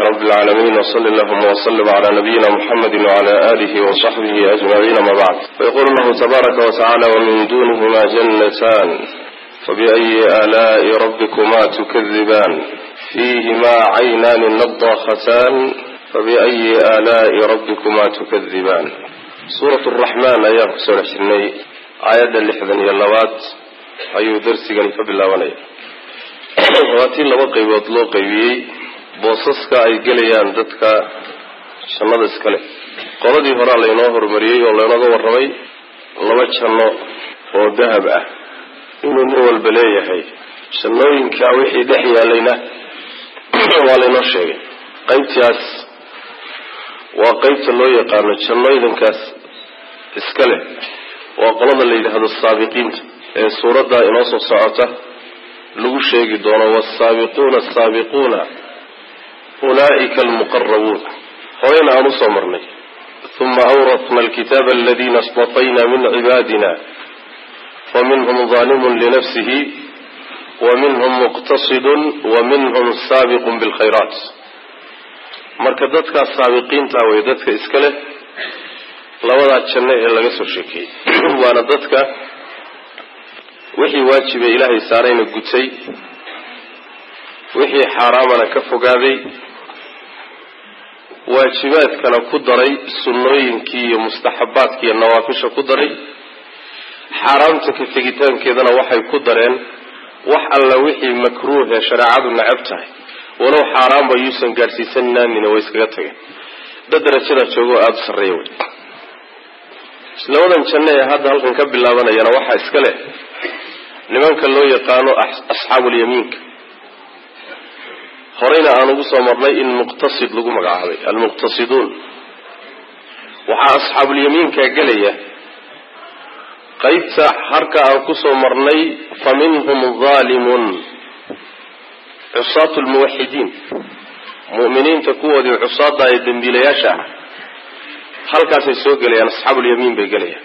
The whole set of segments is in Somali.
رب العالمين وصل اللهم وسلم على نبينا محمد وعلى آله وصحبه أجمعين ما بعد فيقول الله تبارك وتعالى ومن دونهما جنتان فبأي آلاء ربكما تكذبان فيهما عينان نضاختان فبأي آلاء ربكما تكذبان سورة الرحمن أيام كسورة شني آيات اللحظن يلوات أيو درسيغن فبالله waa tii laba qaybood loo qaybiyey boosaska ay gelayaan dadka jannada iskale qoladii horaa laynoo horumariyey oo laynooga warramay laba janno oo dahab ah inuu nin walba leeyahay jannooyinkaa wixii dhex yaalayna waa laynoo sheegay qaybtaas waa qaybta loo yaqaano jannooyinkaas iska leh waa qolada la yidhaahdo saabiqiinta ee suuradda inoo soo socota lagu sheegi doono wsaabiquuna asaabiquuna ulaa'ika almuqarabuun horeyna aan usoo marnay uma awratna alkitaaba aladina istafayna min cibaadina faminhum zaalimun linafsihi waminhum muqtasidun waminhum saabiqun bilkhayraat marka dadkaas saabiqiinta wey dadka iska leh labadaa janno ee laga soo sheekeeyey waana dadka wixii waajibe ilaahay saarayna gutay wixii xaaraamana ka fogaaday waajibaadkana ku daray sunnooyinkii iyo mustaxabaadki iyo nawaafisha ku daray xaaraamta ka tegitaankeedana waxay ku dareen wax alla wixii makruuh ee shareecadu nacab tahay walow xaaraanba yuusan gaadhsiisanaanina way iskaga tageen dad darajada joogoo aada u sarreeya wey labadan janno ee hadda halkan ka bilaabanayana waxaa iska leh nimanka loo yaqaano asxaabuulyamiinka horeyna aan ugu soo marnay in muqtasid lagu magacaabay almuqtasiduun waxaa asxaabulyamiinka gelaya qaybta harka aan kusoo marnay fa minhum zaalimun cusaatu lmuwaxidiin mu'miniinta kuwoodii cusaada ee dembiilayaasha ah halkaasay soo gelayaan asxaabulyamiin bay gelayaan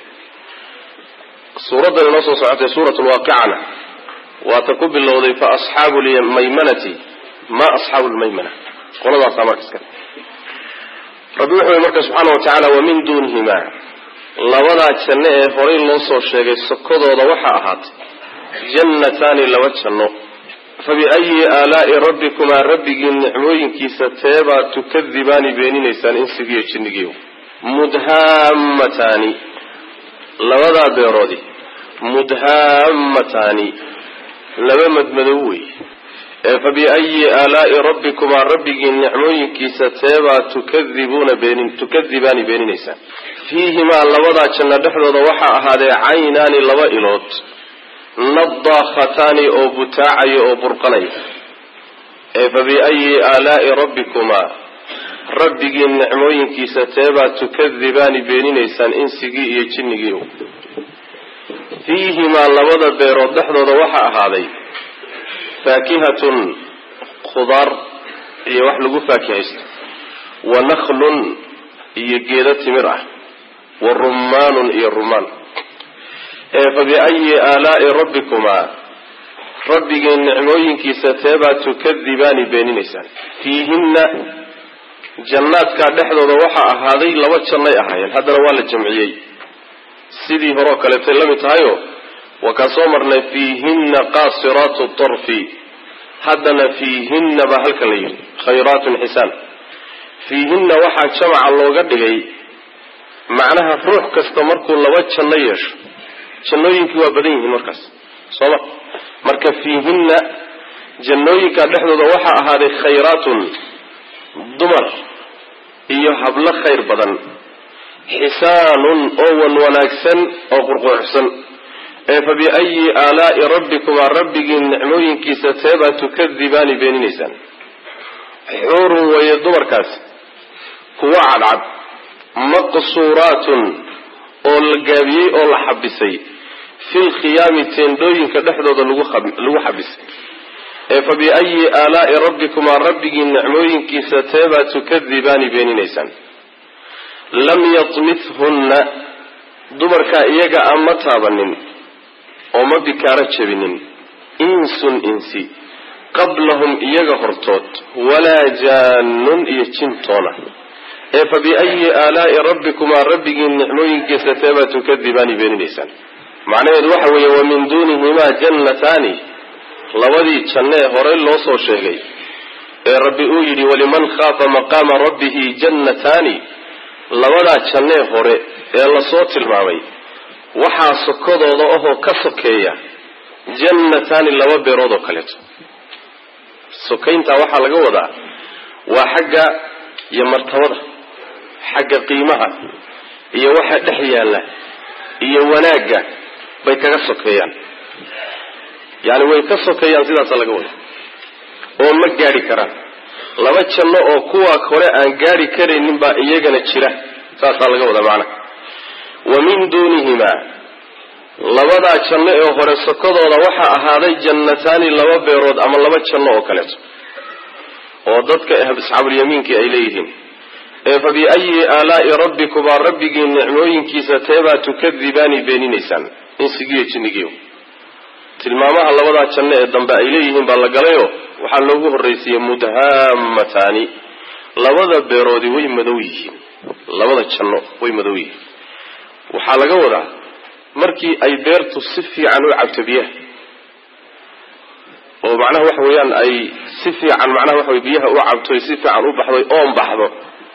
suuraddan inoo soo socotay suurat lwaaqicana waata ku bilowday fa asxaabu lmaymanati ma asxaabu lmaymana qoladaasaa marka iska rabbi wuxuu yhi marka subxaana wa tacaala wamin duunihima labadaa janno ee horay loo soo sheegay sokodooda waxaa ahaatay jannataani laba janno fabiayi aalaai rabbikumaa rabbigii nicmooyinkiisa teebaa tukadibaani beeninaysaan insigiiyo jinnigiiyo mudhaamataani labadaa beeroodi mudhaamataani laba madmadow wey ee fa biayi aalaai rabbikumaa rabbigii nicmooyinkiisa teebaa tukadibuuna beenin tukadibaani beeninaysaan fiihimaa labadaa janno dhexdooda waxaa ahaadee caynaani laba ilood nadaakhataani oo butaacaya oo burqanaya ee fa biayi aalaai rabbikumaa rabbigii nicmooyinkiisa teebaa tukadibaani beeninaysaan insigii iyo jinnigii fiihimaa labada beerood dhexdooda waxaa ahaaday faakihatun khudaar iyo wax lagu faakihaysto wa nakhlun iyo geedo timir ah wa rummaanun iyo rumaan ee fa biayi aalaai rabbikumaa rabbigii nicmooyinkiisa teebaa tukadibaani beeninaysaan fiihinna jannaadkaa dhexdooda waxaa ahaaday laba jannay ahaayeen haddana waa la jamciyey sidii horeo kaleetay la mid tahayo waa kaan soo marnay fiihinna qaasiraatu tarfi haddana fiihinna baa halkan la yidhi khayraatun xisaan fiihinna waxaa jamaca looga dhigay macnaha ruux kasta markuu laba janno yeesho jannooyinkii waa badan yihiin markaas sooma marka fiihinna jannooyinkaa dhexdooda waxaa ahaaday khayraatun dumar iyo hablo khayr badan xisaanun oo wan wanaagsan oo qurquucsan ee fa biayi aalaai rabbikumaa rabbigii nicmooyinkiisa teebaa tukadibaani beeninaysaan xuurun weeye dumarkaasi kuwa cadcad maqsuuraatun oo la gaabiyey oo la xabisay fil khiyaami teendhooyinka dhexdooda lagu xabisay ee fa biayi aalaai rabbikumaa rabbigii nicmooyinkiisa teebaa tukadibaani beeninaysaan lam yatmithunna dumarkaa iyaga aan ma taabanin oo ma bikaaro jabinin insun insi qablahum iyaga hortood walaa jaanun iyo jintoona ee fa biayi aalaa'i rabbikumaa rabbigiin nicmooyinkiisa teebaa tukadibaani beeninaysaan macnaheedu waxa weeye wa min duunihimaa jannataani labadii janno ee horey loo soo sheegay ee rabbi uu yidhi waliman khaafa maqaama rabbihi jannataani labadaa jannee hore ee lasoo tilmaamay waxaa sokodooda ahoo ka sokeeya jannataani laba beerood oo kaleeto sokayntaa waxaa laga wadaa waa xagga iyo martabada xagga qiimaha iyo waxa dhex yaalla iyo wanaagga bay kaga sokeeyaan yacni way ka sokeeyaan sidaasa laga wada oo ma gaadhi karaan laba janno oo kuwa hore aan gaadhi karaynin baa iyagana jira saasaa laga wadaa macnaha wa min duunihimaa labadaa janno ee hore sokodooda waxaa ahaaday jannataani laba beerood ama laba janno oo kaleeto oo dadka asxaabulyamiinkii ay leeyihiin ee fa biayi aalaa'i rabbikumaa rabbigii nicmooyinkiisa teebaa tukadibaani beeninaysaan insigiyo jinnigiyo tilmaamaha labadaa janno ee dambe ay leeyihiin baa la galayoo waxaa loogu horraysiiyey mudhaamataani labada beeroodi way madow yihiin labada janno way madow yihiin waxaa laga wadaa markii ay beertu si fiican u cabto biyaha oo macnaha waxa weeyaan ay si fiican macnaha waxa wey biyaha u cabto si fiican u baxdo oon baxdo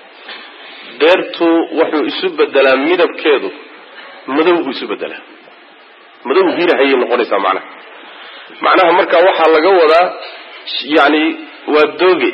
beertu wuxuu isu bedelaa midabkeedu madow buu isu bedelaa madow hirahayay noqonaysaa macnaha macnaha marka waxaa laga wadaa yacni waa dooge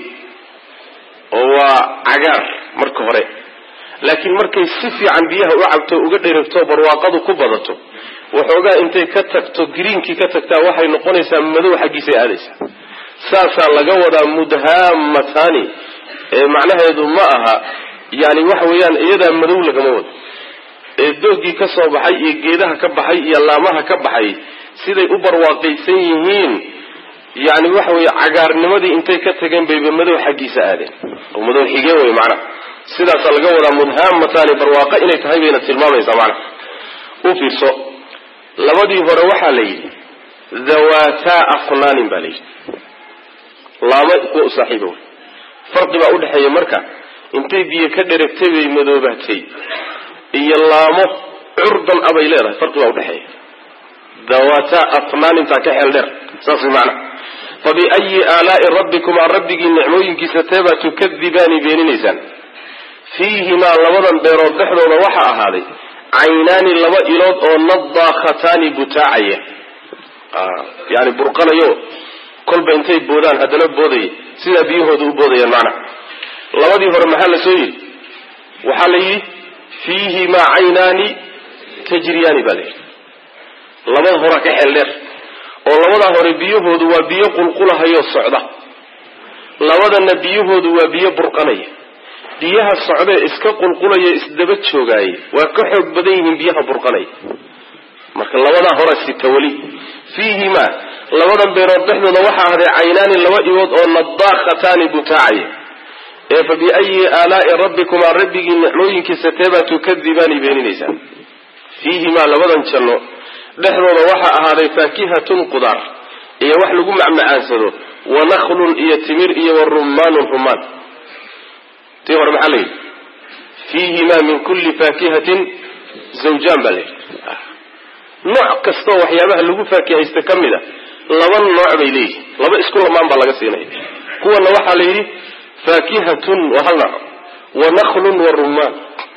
oo waa cagaar marka hore laakiin markay si fiican biyaha u cabto uga dheragto barwaaqadu ku badato waxoogaa intay ka tagto greenkii ka tagtaa waxay noqonaysaa madow xaggiisay aadaysaa saasaa laga wadaa mudhaamataani ee macnaheedu ma aha yani waxa weeyaan iyadaa madow lagama wado ee doogii ka soo baxay iyo geedaha ka baxay iyo laamaha ka baxay siday u barwaaqaysan yihiin yani waxa weeye cagaarnimadii intay ka tageen bayba madow xaggiisa aadeen oo madow xigeen wey macnaha sidaasaa laga wadaa mudhaamataani barwaaqo inay tahay bayna tilmaamaysaa macnaha u fiirso labadii hore waxaa la yidhi dhawataa afnaanin baa la yidhi laamo kuwa u saaxiiba wey farqi baa udhexeeya marka intay biyo ka dheragtay bay madoobaatay iyo laamo curdan a bay leedahay farqi baa udhexeeya dhawataa afnaanintaa ka xeel dheer saas way macnaha fa biayi aalaa'i rabbikumaa rabbigii nicmooyinkiisa teebaa tukadibaani beeninaysaan fiihimaa labadan beerood dhexdooda waxaa ahaaday caynaani laba ilood oo nadaakhataani butaacaya yani burqanayo kolba intay boodaan haddana boodaya sidaa biyahooda u boodayaan macnaha labadii hore maxaa la soo yidhi waxaa la yidhi fiihimaa caynaani tajriyaani baa la yidhi labada hora ka xeel dheer oo labadaa hore biyahoodu waa biyo qulqulahayoo socda labadana biyahoodu waa biyo burqanaya biyaha socdee iska qulqulaya isdaba joogaayay waa ka xoog badan yihiin biyaha burqanaya marka labadaa hore sita weli fiihimaa labadan beerood dhexdooda waxaa ahday caynaani laba ibood oo nadaakhataani butaacaya ee fa biayi aalaa'i rabbikumaa rabbigii nicmooyinkiisa teebaa tukadibaani beeninaysaan fiihimaa labadan janno dhexdooda waxaa ahaaday faakihatun qudaar iyo wax lagu macmacaansado wa nakhlun iyo timir iyo wa rummaanun rumaan tii hore maxaa la yidhi fiihimaa min kulli faakihatin zawjaan baa la yidhi nooc kastoo waxyaabaha lagu faakihaysta ka mid a laba nooc bay leeyihin laba isku lamaan baa laga siinaya kuwana waxaa la yidhi faakihatun waa hal nooc wa nakhlun wa rummaan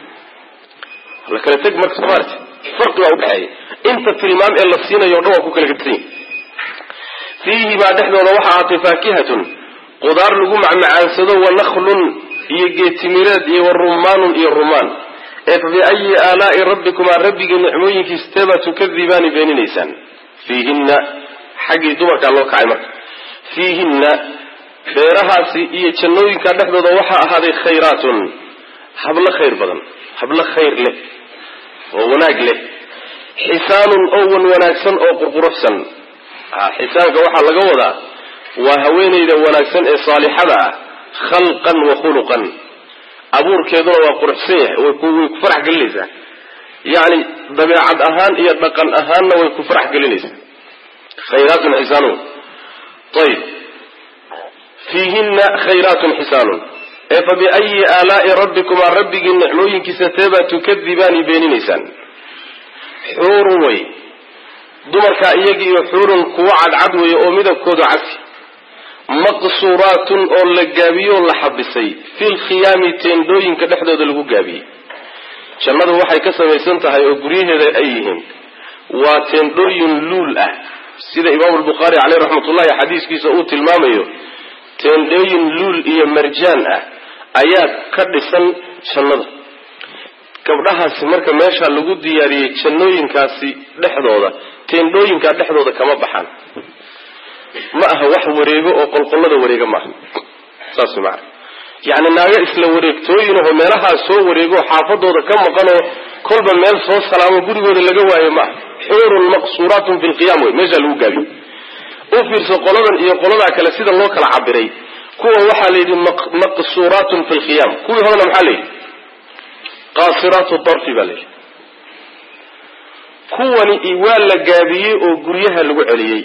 la kala teg marka somaarti farqi baa udhexeeya inta tilmaam ee la siinayo o dhan waa ku kala gedsan yihi fiihimaa dhexdooda waxaa ahaatay faakihatun qudaar lagu macmacaansado wa nakhlun iyo geetimireed iyo wa rummaanun iyo rumaan ee fa biayi aalaa'i rabbikumaa rabbigii nicmooyinkiisa teebaa tukadibaani beeninaysaan fiihinna xaggii dumarkaa loo kacay marka fiihinna beerahaasi iyo jannooyinkaa dhexdooda waxaa ahaaday khayraatun hablo khayr badan hablo khayr leh oo wanaag leh xisaanun oo wan wanaagsan oo qurquruxsan xisaanka waxaa laga wadaa waa haweenayda wanaagsan ee saalixada ah khalqan wa khuluqan abuurkeeduna waa quruxsan yahay way ku farax gelinaysaa yacni dabeecad ahaan iyo dhaqan ahaanna way ku farax gelinaysaa khayraatun xisaanun ayib fiihinna khayraatun xisaanun ee fa biayi aalaai rabbikumaa rabbigii nicmooyinkiisa teebaa tukadibaani beeninaysaan xuurun wey dumarkaa iyagiiyo xuurun kuwo cadcad weeye oo midabkoodu casi maqsuuraatun oo la gaabiyoo la xabisay fil khiyaami teendhooyinka dhexdooda lagu gaabiyey jannadu waxay ka samaysan tahay oo guryaheeda ay yihiin waa teendhooyin luul ah sida imaamu lbukhaari caleyh raxmatullahi xadiiskiisa uu tilmaamayo teendhooyin luul iyo marjaan ah ayaa ka dhisan jannada gabdhahaasi marka meesha lagu diyaariyey jannooyinkaasi dhexdooda teendhooyinkaa dhexdooda kama baxaan ma aha wax wareego oo qolqollada wareega maaha saas maana yacni naago isla wareegtooyinahoo meelahaa soo wareego xaafadooda ka maqanoo kolba meel soo salaamo gurigooda laga waayo maaha xuurun maqsuuraatun fi lqiyam wey meeshaa lagu gaabiyo u fiirso qoladan iyo qoladaa kale sida loo kala cabiray kuwa waxaa la yidhi maqsuuraatun fi lkhiyam kuwii horena maxaa la yidhi qaasiraatu darfi baa la yidhi kuwani waa la gaabiyey oo guryaha lagu celiyey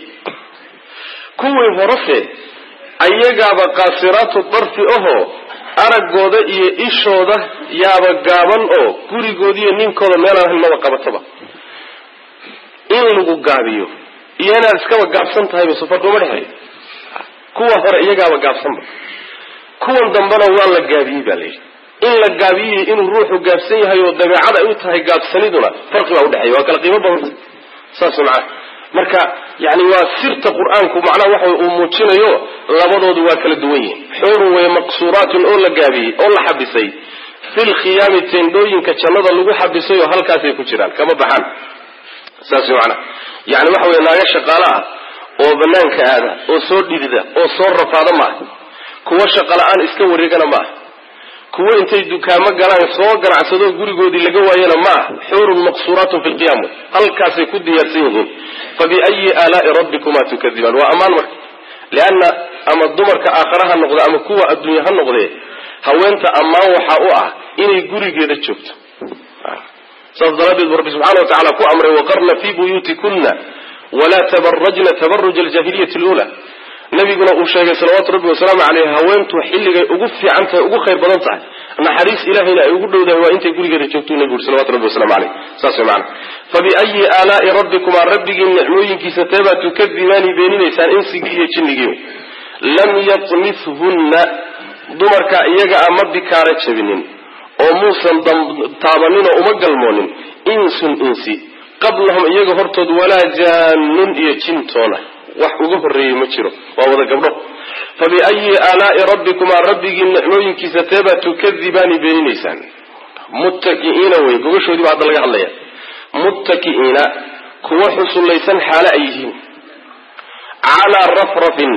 kuwii horese ayagaaba qaasiraatu darfi ahoo araggooda iyo ishooda yaaba gaaban oo gurigoodiiyo ninkooda meelaan ahayn maba qabataba in lagu gaabiyo iyo inaad iskaba gaabsan tahayba safarkuma dhexeeyo kuwa hore iyagaaba gaabsanba kuwan dambena waa la gaabiyey baa layidhi in la gaabiyey inuu ruuxu gaabsan yahay oo dabeecad ay u tahay gaabsaniduna farqi baa udhexeeya waa kala qiimo badanta saas macana marka yani waa sirta qur-aanku macnaha waxa uu muujinayo labadoodu waa kala duwan yihin xuurun wey maqsuuraatun oo la gaabiyey oo la xabisay fil khiyaami teendhooyinka jannada lagu xabisay oo halkaasay ku jiraan kama baxaan saas macana yani waxa wey naaga shaqaalo ah oo banaanka aada oo soo dhidida oo soo rafaada maaha kuwo shaqo la-aan iska wareegana maaha kuwo intay dukaamo galaan soo ganacsado gurigoodii laga waayana maaha xuurun maqsuuraatun fi lqiyam halkaasay ku diyaarsan yihiin fa biayi aalaai rabbikumaa tukadibaan waa ammaan marka leanna ama dumarka aakhara ha noqde ama kuwa adduunya ha noqdee haweenta ammaan waxaa u ah inay gurigeeda joogto saas daraaddeed bu rabbi subxana wa tacala ku amray waqarna fii buyuutikunna walaa tabarajna tabaruja aljahiliyati lula nabiguna uu sheegay salawaatu rabbi wasalaamu caleyh haweentu xilligay ugu fiican tahay ugu khayr badan tahay naxariis ilahayna ay ugu dhowdahay waa intay gurigeeda joogtuu nabigu uri salawatu rabbi wasalamu caleyh saas way macana fa biayi aalaai rabbikumaa rabbigii nicmooyinkiisa teebaa tukadibaani beeninaysaan insigii iyo jinnigii lam yatmithunna dumarka iyaga a ma bikaara jabinin oo muusan taabanin oo uma galmoonin insun insi qablahum iyaga hortood walaa jaanun iyo jintoona wax uga horreeyey ma jiro waa wada gabdho fa biayi aalaai rabbikumaa rabbigii nicmooyinkiisa teebaa tukadibaani beeninaysaan muttaki'iina wey gogashoodii baa hadda laga hadlaya muttaki'iina kuwa xusullaysan xaale ay yihiin calaa rafrafin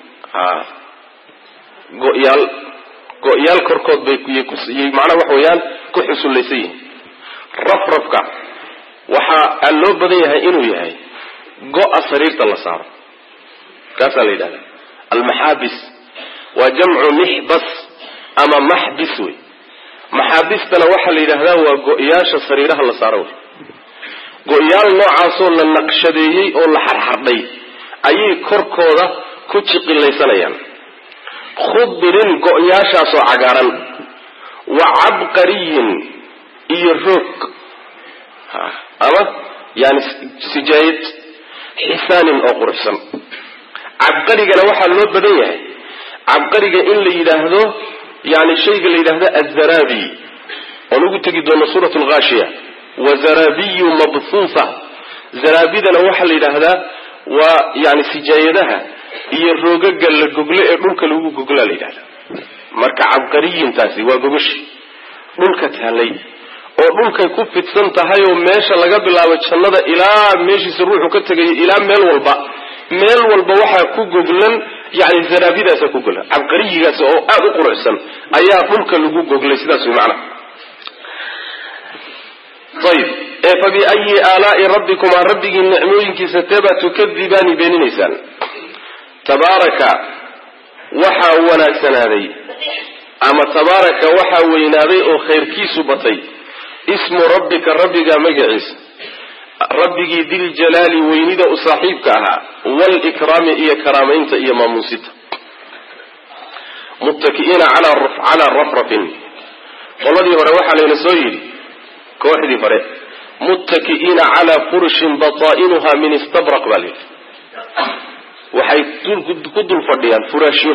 goyaal go-yaal korkood bay macnaha waxa weeyaan ku xusullaysan yihiin rafrafka waxaa loo badan yahay inuu yahay go-a sariirta la saaro kaasaa la yidhahda almaxaabis waa jamcu mixbas ama maxbis wey maxaabistana waxaa la yidhahdaa waa go-yaasha sariiraha la saaro wey go-yaal noocaasoo la naqshadeeyey oo la xarxardhay ayay korkooda ku jiqilaysanayaan khudrin go-yaashaasoo cagaaran wa cabqariyin iyo roog ama yani sijaayad xisaanin oo quruxsan cabqarigana waxaa loo badan yahay cabqariga in la yidhaahdo yani shayga la yidhaahdo azarabi oon ugu tegi doono suurat lghaashiya wa zarabiyu mabhuufa zaraabidana waxaa la yidhaahdaa waa yani sijaayadaha iyo roogaga la gogle ee dhulka lagu goglaa la yidhahda marka cabqariyintaasi waa gogashi dhulka taalay oo dhulkay ku fidsan tahay oo meesha laga bilaabo jannada ilaa meeshiisa ruuxu ka tegayo ilaa meel walba meel walba waxaa ku goglan yani zaraabidaasa ku goglan cabqariyigaas oo aada u quruxsan ayaa dhulka lagu goglay sidaas way macana ayib ee fa biayi aalaai rabbikumaa rabbigii nicmooyinkiisa teebaa tukadibaani beeninaysaan tabaaraka waxaa wanaagsanaaday ama tabaaraka waxaa weynaaday oo khayrkiisu batay ismu rabbika rabbiga magaciisa rabbigii diljalaali weynida u saaxiibka ahaa walikraami iyo karaamaynta iyo maamuusita muttaki'iina calaa rafrafin qoladii hore waxaa layna soo yidhi kooxdii hore muttaki'iina calaa furushin bataa'inuha min istabraq baa layidhi waxay ku dul fadhiyaan furaashyo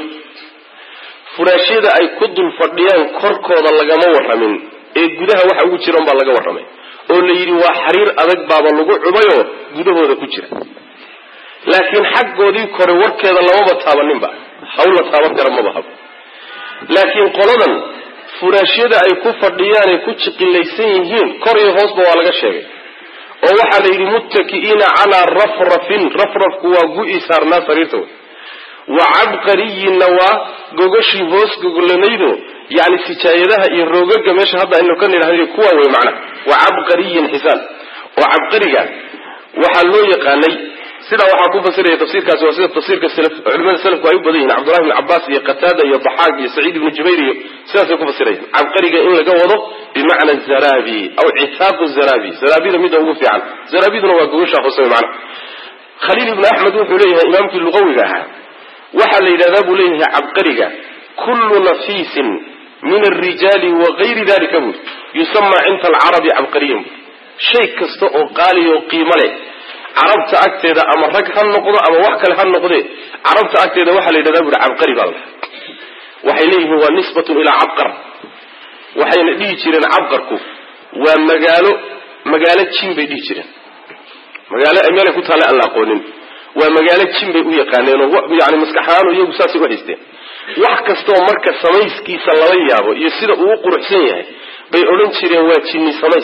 furaashyada ay ku dul fadhiyaan korkooda lagama warramin ee gudaha waxa ugu jira unbaa laga warramay oo la yidhi waa xariir adag baaba lagu cubayoo gudahooda ku jira laakiin xaggoodii kore warkeeda lamaba taabaninba hawla taaban kara maba habo laakiin qoladan furaashyada ay ku fadhiyaan ay ku jiqilaysan yihiin kor iyo hoosba waa laga sheegay oo waxaa la yidhi muttaki'iina calaa rafrafin rafrafku waa gu-i saarnaa sariirta wey wa cabqariyinna waa gogoshii hoos gogolanaydo yani sijaayadaha iyo roogaga meesha hadda aynu ka nidhahda kuwaa wey macna wa cabqariyin xisaan oo cabqariga waxaa loo yaqaanay sidaa waxaa ku fasiraya tafsiirkaasi waa sida tafsiirka culimada salafku ay u badan yihin cabdullahi bn cabaas iyo qataada iyo daxaaq iyo saciid ibnu jubayr iyo sidaasay ku fasirayaan cabqariga in laga wado bimacna zarabi aw citaaqu zarabi zarabida midda ugu fiican zarabiduna waa gogoshaa hoose mana khaliil ibnu axmed wuxuu leeyahay imaamkii luqawiga ahaa waxaa la yidhahdaa buu leeyahay cabqariga kullu nafiisin min alrijaali wa gayri dalika bui yusama cinda alcarabi cabqariyan shay kasta oo qaaliya oo qiimo leh carabta agteeda ama rag ha noqdo ama wax kale ha noqdee carabta agteeda waxaa la yidhahdaa buui cabqari baa la waxay leeyihiin waa nisbatun ilaa cabqar waxayna dhihi jireen cabqarku waa magaalo magaalo jin bay dhihi jireen magaalo meelay ku taalla aan la aqoonin waa magaalo jin bay u yaqaaneen oo yani maskaxahaan iyagu saasay u haysteen wax kastaoo marka samayskiisa lala yaabo iyo sida uu u quruxsan yahay bay odhan jireen waa jinni samays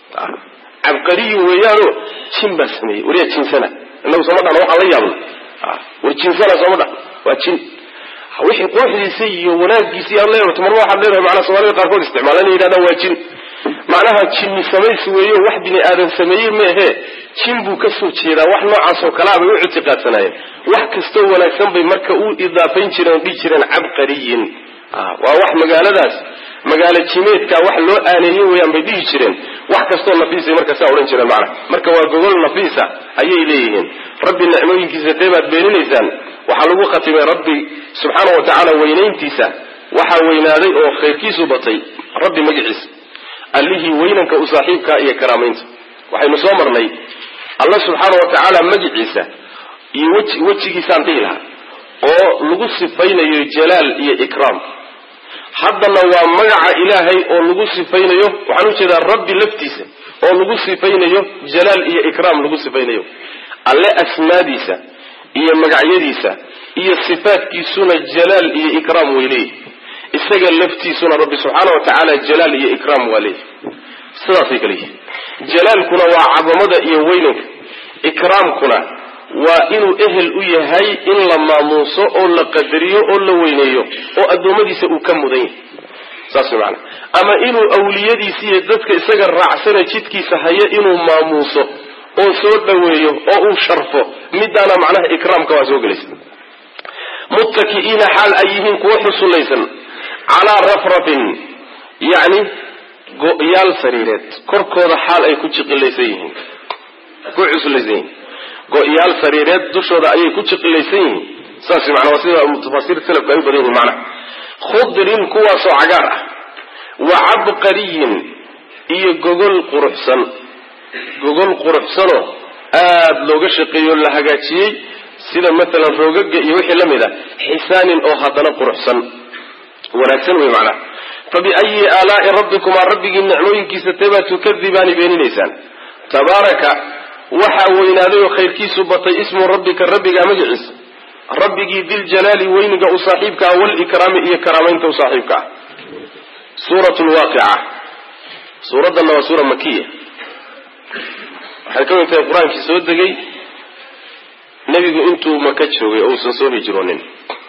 cabqariyi weeyaano jin baa sameeyey wariya jinsana inagu sooma dhahno waxaan la yaabna war jinsana sooma dhah waa jin wixii quruxdiisa iyo wanaagiisa iyo aad leedahay marba waxaad leedahay macnaa soomaalida qaarkood isticmaala inay yidhahdaan waa jin macnaha jinni samays weeyo wax bini aadan sameeyey meehe jin buu ka soo jeedaa wax noocaasoo kalea bay u ictiqaadsanaayeen wax kastoo wanaagsan bay marka u idaafayn jireen oo dhihi jireen cabqariyin waa wax magaaladaas magaalo jimeedka wax loo aaneeyey weyaan bay dhihi jireen wax kastoo nafiisay marka saa odhan jireen macna marka waa gogol nafiisa ayay leeyihiin rabbi nicmooyinkiisa tee baad beeninaysaan waxaa lagu khatimay rabbi subxaana wa tacaala weynayntiisa waxaa weynaaday oo khayrkiisu batay rabbi magaciisa allihii weynanka u saaxiibkaa iyo karaamaynta waxaynu soo marnay alla subxaana wa tacaala magiciisa iyo weji wejigiisaan dhihi lahaa oo lagu sifaynayo jalaal iyo ikraam haddana waa magaca ilaahay oo lagu sifaynayo waxaan ujeedaa rabbi laftiisa oo lagu sifaynayo jalaal iyo ikraam lagu sifaynayo alle asmaadiisa iyo magacyadiisa iyo sifaatkiisuna jalaal iyo ikraam way leeyihi isaga laftiisuna rabbi subxaana wa tacaala jalaal iyo ikraam waa leeyihi sidaasay kale yihin jalaalkuna waa cadamada iyo weynanka ikraamkuna waa inuu ehel u yahay in la maamuuso oo la qadariyo oo la weyneeyo oo addoommadiisa uu ka mudan yahay saas way macana ama inuu awliyadiisa iyo dadka isaga raacsana jidkiisa haya inuu maamuuso oo soo dhoweeyo oo uu sharfo midaana macnaha ikraamka waa soo gelaysa muttaki'iina xaal ay yihiin kuwo xusullaysan calaa rafrafin yacni go-yaal sariireed korkooda xaal ay ku jiqilaysan yihiin ku cuslaysan yihiin go-yaal sariireed dushooda ayay ku jiqilaysan yihiin saas macnaa waa sida tafaasiir salafka ay u badan yihin macnaha khudrin kuwaasoo cagaar ah wa cabqariyin iyo gogol quruxsan gogol quruxsanoo aada looga shaqeeyo la hagaajiyey sida matalan roogaga iyo wixii la mid a xisaanin oo haddana quruxsan wanaagsan wey macnaha fa biayi aalaai rabbikumaa rabbigii nicmooyinkiisa teebaa tukadibaani beeninaysaan tabaaraka waxaa weynaaday oo khayrkiisu batay ismu rabbika rabbigaa magaciisa rabbigii diljalaali weyniga u saaxiibka ah walikraami iyo karaamaynta u saaxiibka ah suurat lwaaqica suuraddanna waa suura makiya waxay ka mid tahay qur-aankii soo degay nebigu intuu maka joogay oo uusan soo hijroonin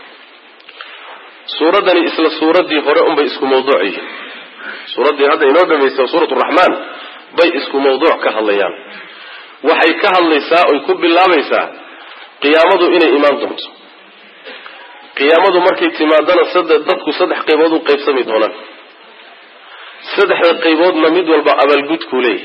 suuraddani isla suuraddii hore unbay isku mawduuc yihiin suuraddii hadda inoo dhamaysa suurat raxmaan bay isku mawduuc ka hadlayaan waxay ka hadlaysaa oy ku bilaabaysaa qiyaamadu inay imaan doonto qiyaamadu markay timaadana dadku saddex qaybood u qaybsami doonaan saddexda qayboodna mid walba abaalgudkuu leeyahy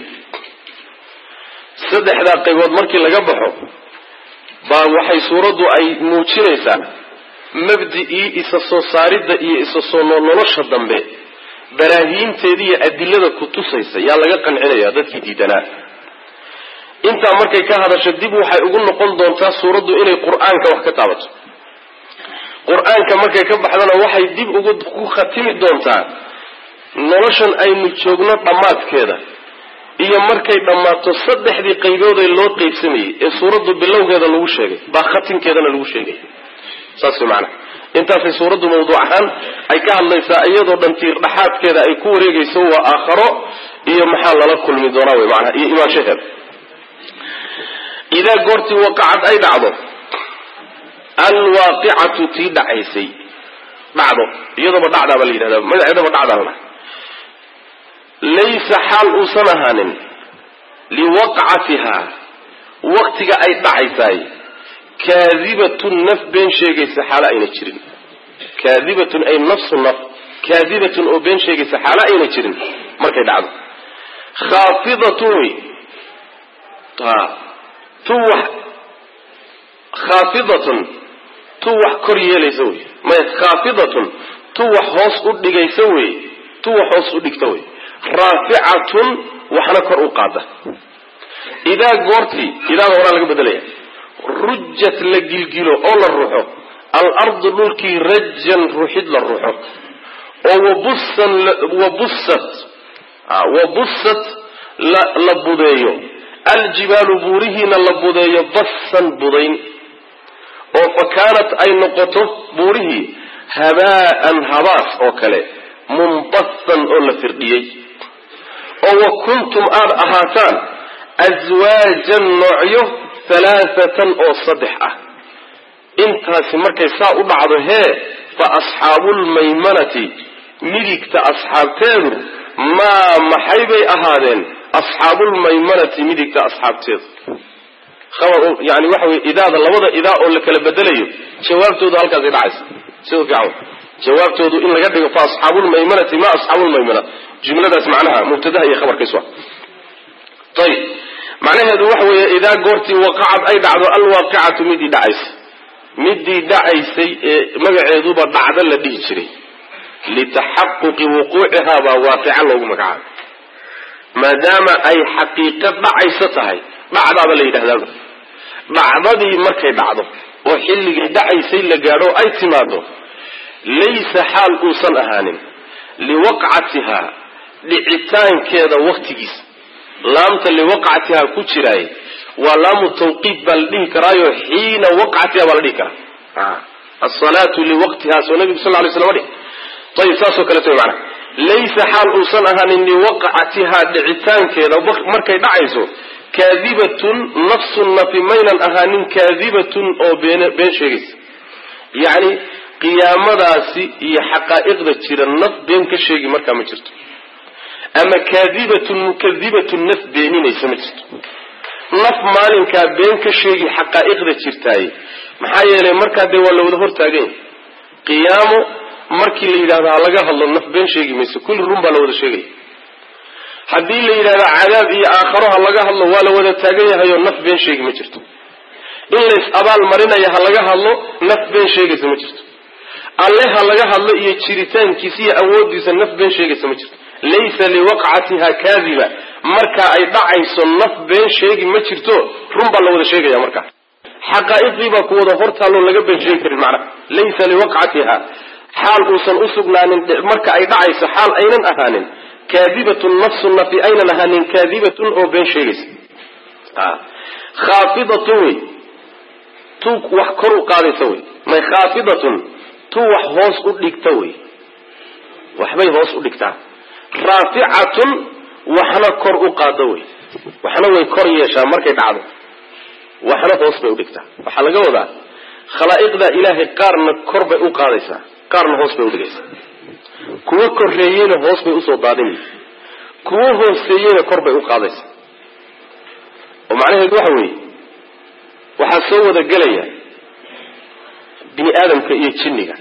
saddexdaa qaybood markii laga baxo baa waxay suuraddu ay muujinaysaa mabdi'ii isa soo saaridda iyo isa soo nolosha dambe baraahiinteeda iyo adilada ku tusaysa yaa laga qancinaya dadkii diidanaa intaa markay ka hadasho dib waxay ugu noqon doontaa suuraddu inay qur-aanka wax ka taabato qur-aanka markay ka baxdana waxay dib ugu ku khatimi doontaa noloshan aynu joogno dhammaadkeeda iyo markay dhammaato saddexdii qayboodee loo qaybsamayey ee suuraddu bilowgeeda lagu sheegay baa khatimkeedana lagu sheegay saas way macanaha intaasay suuraddu mawduuc ahaan ay ka hadlaysaa iyadoo dhan tiir dhaxaadkeeda ay ku wareegayso waa aakharo iyo maxaa lala kulmi doonaa wey macanaha iyo imaanshaheeda idaa goortii waqacad ay dhacdo alwaaqicatu tii dhacaysay dhacdo iyadooba dhacdaa baa la yidhahdaa magaceedaba dhacdaa la laysa xaal uusan ahaanin liwaqcatihaa waqtiga ay dhacaysaay kaadibatun naf been sheegaysa xaalo ayna jirin kaadibatun ay nafsu naf kaadibatun oo been sheegaysa xaalo ayna jirin markay dhacdo khaafidatun wey tu wax khaafidatun tu wax kor yeelaysa wey maya khaafidatun tu wax hoos u dhigaysa wey tu wax hoos u dhigta wey raaficatun waxna kor u qaada idaa goortii idaada horaa laga bedelaya rujat la gilgilo oo la ruxo alardu dhulkii rajan ruxid la ruxo oo wabusan wabusat wabusat la budeeyo aljibaalu buurihiina la budeeyo basan budayn oo fa kaanat ay noqoto buurihii habaa'an habaas oo kale munbasan oo la firdhiyey oo wa kuntum aada ahaataan aswaajan noocyo halaathatan oo saddex ah intaasi markay saa u dhacdo hee fa asxaabulmaymanati midigta asxaabteedu maa maxay bay ahaadeen asxaabulmaymanati midigta asxaabteedu yani waxa wey idaada labada idaa oo la kala bedelayo jawaabtoodu halkaasay dhacaysa sida fiican jawaabtoodu in laga dhigo fa asxaabulmaymanati ma asxaabulmaymana jumladaas macnaha mubtadaha iyo khabarkiisu ayib macnaheedu waxa weeye idaa goortii waqacad ay dhacdo alwaaqicatu midii dhacaysa midii dhacaysay ee magaceeduba dhacdo la dhihi jiray litaxaquqi wuquucihaa baa waaqica loogu magacaabay maadaama ay xaqiiqo dhacayso tahay dhacdaaba la yidhahdaaba dhacdadii markay dhacdo oo xilligii dhacaysay la gaadho ay timaado laysa xaal uusan ahaanin liwaqcatihaa dhicitaankeeda waktigiisa laamta liwaqcatihaa ku jiraay waa laamu tawqiid baa la dhihi karaayo xiina waqcatiha baa la dhihi karaa asalaatu liwaqtiha soo nabigu sal lay slam dhih ayib saasoo kaleeto way macana laysa xaal uusan ahaanin liwaqcatihaa dhicitaankeeda markay dhacayso kaadibatun nafsu nafi maynan ahaanin kaadibatun oo been been sheegaysa yacni qiyaamadaasi iyo xaqaa'iqda jira naf been ka sheegi markaa ma jirto ama kaadibatun mukadibatun naf beeninaysa ma jirto naf maalinkaa been ka sheegi xaqaa'iqda jirtaaye maxaa yeelay markaa dee waa la wada hortaaganya qiyaamo markii la yidhahdo ha laga hadlo naf been sheegi mayso kulli run baa la wada sheegaya haddii la yidhahdo cadaab iyo aakharo ha laga hadlo waa la wada taagan yahayoo naf been sheegi ma jirto in lays abaal marinaya ha laga hadlo naf been sheegaysa ma jirto alle ha laga hadlo iyo jiritaankiisa iyo awoodiisa naf been sheegaysa ma jirto laysa liwaqcatiha kaadiba markaa ay dhacayso naf been sheegi ma jirto run baa la wada sheegaya markaa xaqaa'iqdii baa ku wada hortaalloo laga been sheegi karin macnaha laysa liwaqcatiha xaal uusan usugnaanin marka ay dhacayso xaal aynan ahaanin kaadibatun nafsu nafi aynan ahaanin kaadibatun oo been sheegaysa khaafidatun wey tu wax kor u qaadaysa wey may khaafidatun tu wax hoos u dhigta wey waxbay hoos u dhigtaa raaficatun waxna kor u qaado wey waxna way kor yeeshaa markay dhacdo waxna hoos bay udhigtaa waxaa laga wadaa khalaa'iqda ilaahay qaarna kor bay u qaadaysaa qaarna hoos bay udhigaysaa kuwo korreeyeyna hoos bay usoo daadinaysa kuwo hooseeyeyna kor bay u qaadaysaa oo macnaheedu waxa weeye waxaa soo wada gelaya bini aadamka iyo jinniga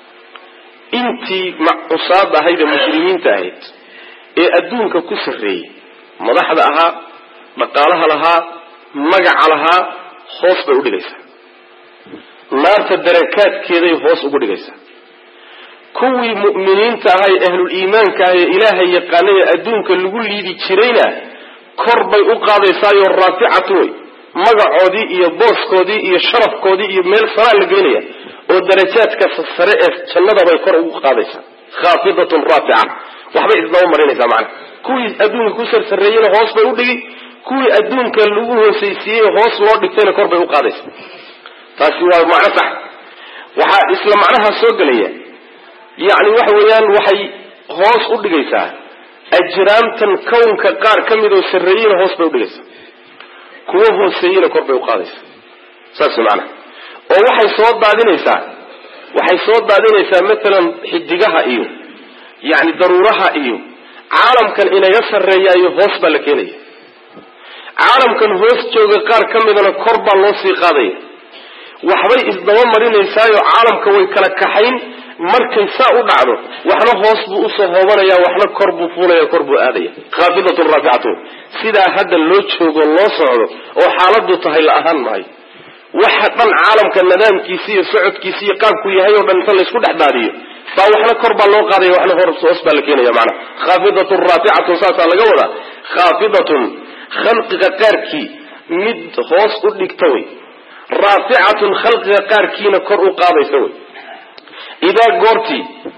intii cusaad ahayd ee muslimiinta ahayd ee adduunka ku sarreeyey madaxda ahaa dhaqaalaha lahaa magaca lahaa hoos bay udhigaysaa naarta darakaadkeeday hoos ugu dhigaysaa kuwii mu'miniinta ahaa ee ahlul iimaanka ah ee ilaahay yaqaanay ee adduunka lagu liidi jirayna kor bay u qaadaysaayo raaficatu wey magacoodii iyo booskoodii iyo sharafkoodii iyo meel saraa la geynaya oo darajaadka sare ee jannada bay kor ugu qaadaysaa khaafidatun raafica waxbay isdaba marinaysaa macana kuwii adduunka ku sarsareeyeyna hoos bay u dhigi kuwii adduunka lagu hoosaysiiyey hoos loo dhigtayna kor bay u qaadaysaa taasi waa macno sax waxaa isla macnaha soo gelaya yacni waxa weeyaan waxay hoos u dhigaysaa ajraamtan kownka qaar ka mid oo sarreeyeyna hoos bay udhigaysaa kuwo hooseeyeyna kor bay uqaadaysaa saas macnaha oo waxay soo daadinaysaa waxay soo daadinaysaa matalan xidigaha iyo yacni daruuraha iyo caalamkan inaga sarreeyaayo hoos baa la keenaya caalamkan hoos jooga qaar ka midana kor baa loo sii qaadaya waxbay isdaba marinaysaayo caalamka way kala kaxayn markay saa u dhacdo waxna hoos buu usoo hoobanaya waxna kor buu fuulaya kor buu aadaya khaafidatun raaficatu sidaa hadda loo joogo loo socdo oo xaaladu tahay la ahaan maayo waxa dhan caalamka nidaamkiisi iyo socodkiisi iyo qaabku yahay oo dhan inta laysku dhex daadiyo baa waxna kor baa loo qaadaya waxna hoos baa la keenaya maanaa khaafidatun raaficatun saasaa laga wadaa khaafidatun khalqiga qaarkii mid hoos u dhigta wey raaficatun khalqiga qaarkiina kor u qaadaysa wey idaa goortii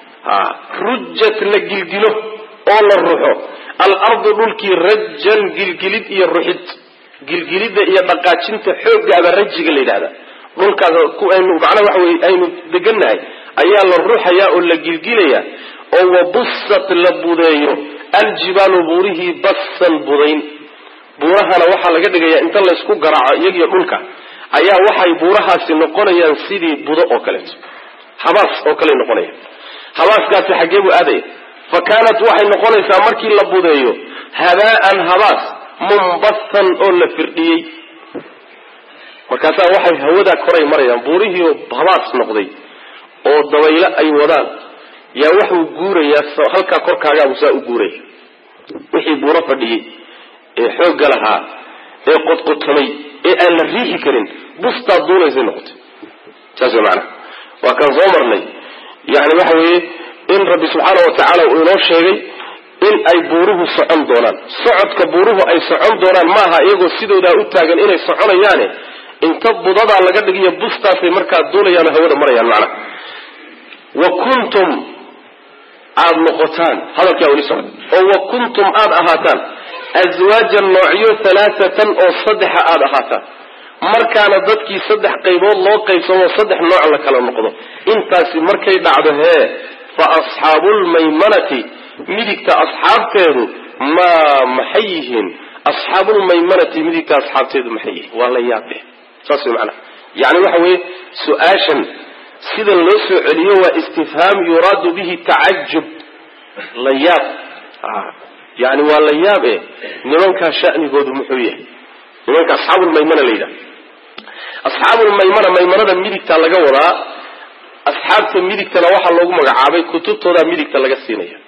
rujat la gilgilo oo la ruxo alardu dhulkii rajan gilgilid iyo ruxid gilgilidda iyo dhaqaajinta xooggaaba rajiga la yidhahda dhulkaas aynu macnaha waxa weye aynu degannahay ayaa la ruxayaa oo la gilgilayaa oo wabusat la budeeyo aljibaalu buurihii bassan budayn buurahana waxaa laga dhigayaa inta laysku garaaco iyagiyo dhulka ayaa waxay buurahaasi noqonayaan sidii budo oo kaleeto habaas oo kale noqonaya habaaskaasi xaggee buu aadaya fa kaanat waxay noqonaysaa markii la budeeyo habaa'an habaas mumbathan oo la firdhiyey markaasaa waxay hawadaa koray marayaan buurihii habaas noqday oo dabaylo ay wadaan yaa waxuu guurayaa halkaa korkaagaabu saa u guuraya wixii buuro fadhiyey ee xoogga lahaa ee qodqotamay ee aan la riixi karin bustaad duulaysay noqotay saas way macanaha waa kaan soo marnay yani waxa weeye in rabbi subxaana wa tacaala uu inoo sheegay in ay buuruhu socon doonaan socodka buuruhu ay socon doonaan maaha iyagoo sidoodaa u taagan inay soconayaane inta budadaa laga dhigiyo bustaasay markaa duulayaan oo hawada marayaan macnaha wa kuntum aada noqotaan hadalkaa weli socda oo wa kuntum aada ahaataan aswaajan noocyo halaaatan oo saddexa aada ahaataan markaana dadkii saddex qaybood loo qaybsamo saddex nooc la kala noqdo intaasi markay dhacdo hee fa asxaabulmaymanati midigta asxaabteedu maa maxay yihiin asxaabulmaymanati midigta asxaabteedu maxay yihiin waa la yaabe saas way macanaha yani waxa weeye su-aashan sida loo soo celiyo waa istifhaam yuraadu bihi tacajub la yaab yani waa la yaab e nimankaa shanigoodu muxuu yahay nimanka asxaabulmaymana la yidhaha asxaabulmaymana maymanada midigta laga wadaa asxaabta midigtana waxaa loogu magacaabay kutubtoodaa midigta laga siinaya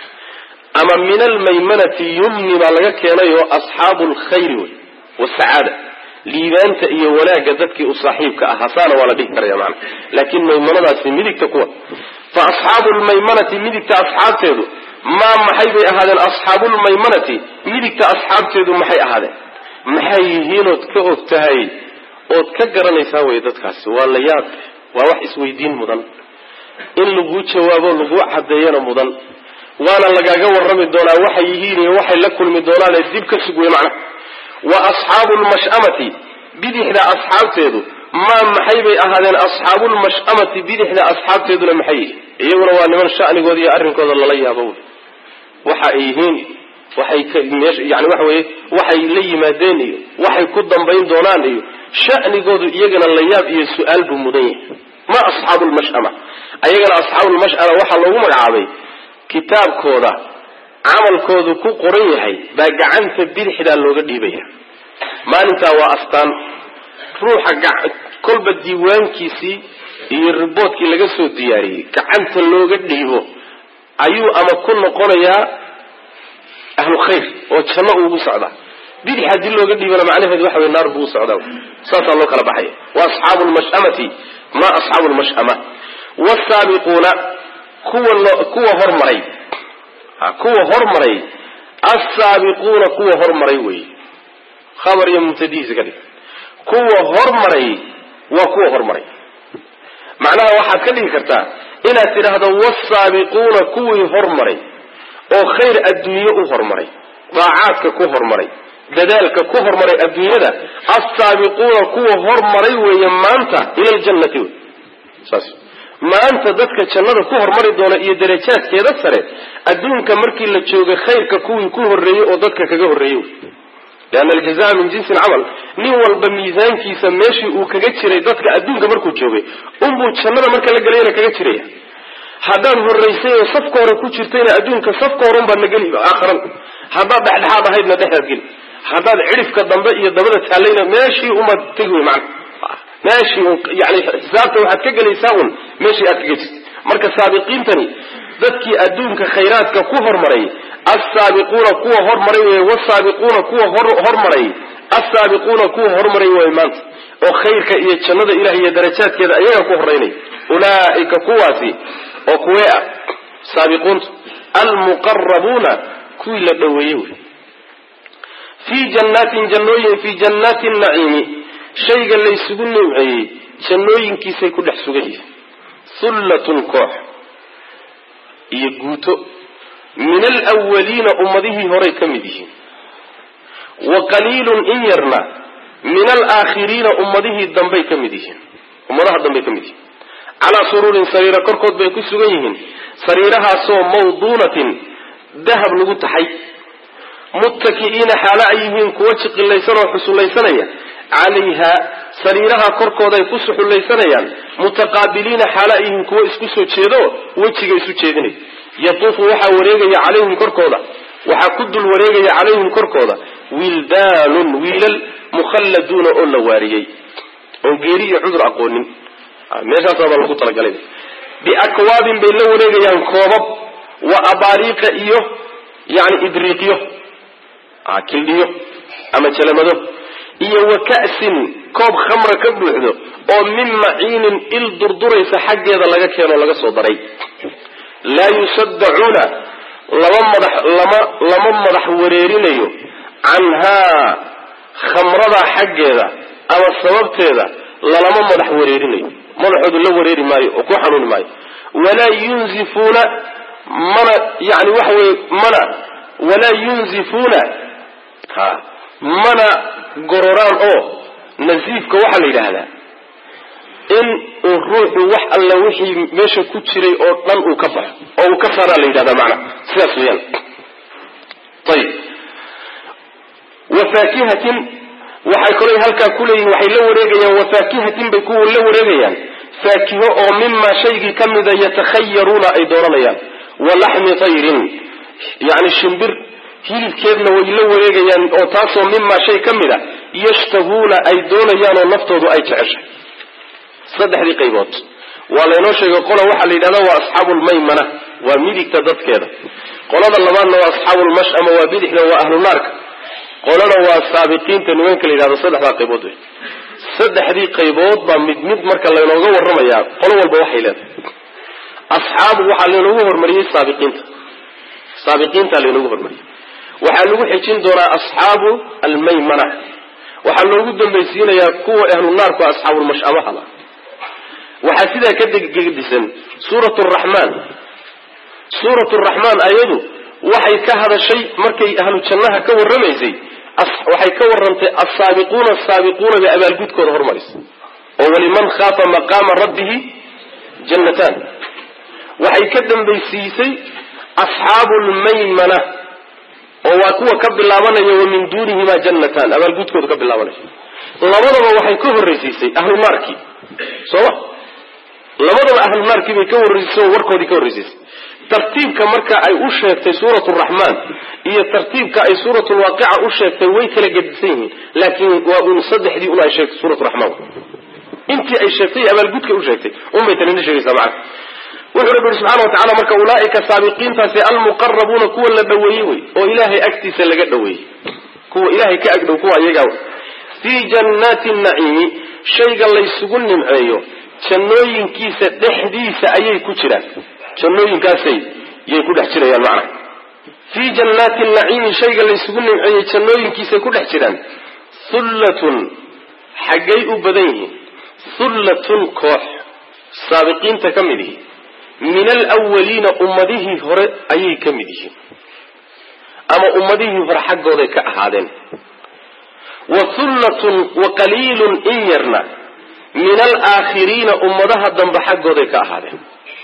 ama min almaymanati yumni baa laga keenay oo asxaabu lkhayri wey wasacaada liibaanta iyo wanaagga dadkii u saaxiibka ah hasaana waa la dhihi karaya maana laakiin maymanadaasi midigta kuwa fa asxaabu lmaymanati midigta asxaabteedu maa maxay bay ahaadeen asxaabulmaymanati midigta asxaabteedu maxay ahaadeen maxay yihiinood ka og tahay ood ka garanaysaa wey dadkaasi waa la yaab waa wax isweydiin mudan in laguu jawaabo laguu caddeeyana mudan waana lagaaga warrami doonaa waxay yihiin iyo waxay la kulmi doonaane dib ka sug wey macnaha wa asxaabu lmash'amati bidixda asxaabteedu maa maxay bay ahaadeen asxaabulmash'amati bidixda asxaabteeduna maxay yihiin iyaguna waa niman sha'nigooda iyo arrinkooda lala yaabo wey waxa ay yihiin waxay yani waxa weye waxay la yimaadeen iyo waxay ku dambayn doonaan iyo sha'nigoodu iyagana la yaab iyo su-aal buu mudan yahay ma asxaabu lmash'ama ayagana asxaabulmash'ama waxaa loogu magacaabay kitaabkooda camalkoodu ku qoran yahay baa gacanta bidixdaa looga dhiibaya maalintaa waa astaan ruuxa kolba diiwaankiisii iyo riboodkii laga soo diyaariyey gacanta looga dhiibo ayuu ama ku noqonayaa ahlu khayr oo janno uugu socdaa bidix haddii looga dhiibana macnaheedu waxa wey naar buu u socdaa saasaa loo kala baxaya wa asxaabu lmash'amati ma asxaabu lmashama wsaabiquuna kuwa kuwa hormaray kuwa hormaray assaabiquuna kuwa hormaray wey khabar iyo mubtadihiisa ka dhig kuwa hormaray waa kuwa hormaray macnaha waxaad ka dhigi kartaa inaad tidhaahdo wasaabiquuna kuwii hormaray oo khayr adduunye u hormaray daacaadka ku hormaray dadaalka ku hormaray adduunyada assaabiquuna kuwa hormaray weeye maanta ila ljannati wey saas maanta dadka jannada ku hormari doona iyo darajaadkeeda sare adduunka markii la joogay khayrka kuwii ku horreeyey oo dadka kaga horreeyey leanna aljazaa min jinsi alcamal nin walba miisaankiisa meeshii uu kaga jiray dadka adduunka markuu joogay unbuu jannada marka la gelayna kaga jiraya haddaad horraysay oo safka hore ku jirtayna adduunka safka hore unbaad na geli aakharan haddaad dhexdhexaad ahaydna dhexdaad geli haddaad cidhifka dambe iyo dabada taallayna meeshii umaad tegi wey macana meeshii yani xisaabta waxaad ka gelaysaa un meeshii aad kaga jirtay marka saabiqiintani dadkii adduunka khayraadka ku hormaray assaabiquuna kuwa hormaray wey wasaabiquuna kuwa hormaray assaabiquuna kuwa hormaray way maanta oo khayrka iyo jannada ilaah iyo darajaadkeeda ayaga ku horeynay ulaa'ika kuwaasi oo kuwee ah saabiquunta almuqarabuuna kuwii la dhoweeyey wey fii jannaatin jannooyin fii jannaati naciimi shayga laysugu nimceeyey jannooyinkiisay ku dhex sugan yihiin hullatun koox iyo guuto min alwaliina ummadihii horay ka mid yihiin wa qaliilun in yarna min alaakhiriina ummadihii dambay ka mid yihiin ummadaha dambay ka mid yihiin calaa suruurin sariira korkood bay ku sugan yihiin sariirahaasoo mawduunatin dahab lagu taxay muttaki'iina xaalo ay yihiin kuwa jiqilaysan oo xusullaysanaya calayha sariiraha korkoodaay ku suxullaysanayaan mutaqaabiliina xaalo ay yihiin kuwa isku soo jeedo wejiga isu jeedinay yatuufu waxaa wareegaya calayhim korkooda waxaa ku dul wareegaya calayhim korkooda wildaanun wiilal mukhalladuuna oo la waariyey oon geeri iyo cudur aqoonin meeshaasaabaa lagu talagalay biakwaabin bay la wareegayaan koobab wa abaariiqa iyo yani idriiqyo kildhiyo ama jalamado iyo wa ka'sin koob khamra ka buuxdo oo min maciinin il durduraysa xaggeeda laga keeno laga soo daray laa yusaddacuuna lama madax lama lama madax wareerinayo canhaa khamradaa xaggeeda ama sababteeda lalama madax wareerinayo madaxoodu la wareeri maayo oo ku xanuuni maayo walaa yunzifuuna mana yani waxa weye mana walaa yunzifuuna ha mana gororaan oo nasiifka waxaa la yidhaahdaa in uu ruuxu wax alla wixii meesha ku jiray oo dhan uu ka baxo oo uu ka saaraa la yidhahdaa macnaha sidaas weeyaan ayib wa faakihatin waxay kolay halkaa kuleeyihin waxay la wareegayaan wa faakihatin bay kuwa la wareegayaan faakiho oo mimaa shaygii ka mida yatakhayaruuna ay dooranayaan wa laxmi tayrin yani shimbir hilibkeedna way la wareegayaan oo taasoo mimaa shay ka mid a yashtahuuna ay doonayaan oo naftoodu ay jeceshay saddexdii qaybood waa laynoo sheegay qola waxaa la yidhahda waa asxaabu lmaymana waa midigta dadkeeda qolada labaadna waa asxaabu lmashama waa bidixda waa ahlu naarka qolana waa saabiqiinta nimanka la yidhahdo saddexdaa qaybood wey saddexdii qaybood baa mid mid marka laynooga warramayaa qolo walba waxay leedahay asxaabu waxaa laynoogu hormariyey saabiqiinta saabiqiinta laynoogu hormariyey waxaa lagu xejin doonaa asxaabu almaymana waxaa loogu dambaysiinayaa kuwa ahlu naarku asxaabulmashamaha waxaa sidaa ka degedisan suurat raxmaan suurat raxmaan ayadu waxay ka hadashay markay ahlu jannaha ka warramaysay waxay ka warrantay asaabiquuna asaabiquuna bay abaalgudkooda hormarisay oo waliman khaafa maqaama rabbihi jannataan waxay ka dambaysiisay asxaabu lmaymana oo waa kuwa ka bilaabanaya wa min duunihimaa jannataan abaalgudkooda ka bilaabanaya labadaba waxay ka horraysiisay ahlu naarkii sooma labadaba ahlu naarkii bay ka horraysiisay oo warkoodii ka horraysiisay tartiibka marka ay u sheegtay suurat raxmaan iyo tartiibka ay suurat lwaaqica u sheegtay way kala gedisan yihiin laakiin waa un saddexdii un ay sheegtay suurat raxmaan intii ay sheegtay abaalgudka u sheegtay unbay tanina sheegaysaa macana wuxuu rabbi yihi subxana wa tacala marka ulaaika saabiqiintaasi almuqarabuuna kuwa la dhoweeyey wey oo ilaahay agtiisa laga dhoweeyey kuwa ilahay ka agdhow kuwa iyagaa fii jannaati naciimi shayga laysugu nimceeyo jannooyinkiisa dhexdiisa ayay ku jiraan jannooyinkaasay yay ku dhex jirayaan macna fii jannaati naciimi shayga laysugu nimceeyey jannooyinkiisay ku dhex jiraan hullatun xaggay u badan yihiin hullatun koox saabiqiinta ka mid ihi min alwaliina ummadihii hore ayay ka mid yihiin ama ummadihii hore xaggooday ka ahaadeen wa hullatun wa qaliilun in yarna min alaakhiriina ummadaha dambe xaggooday ka ahaadeen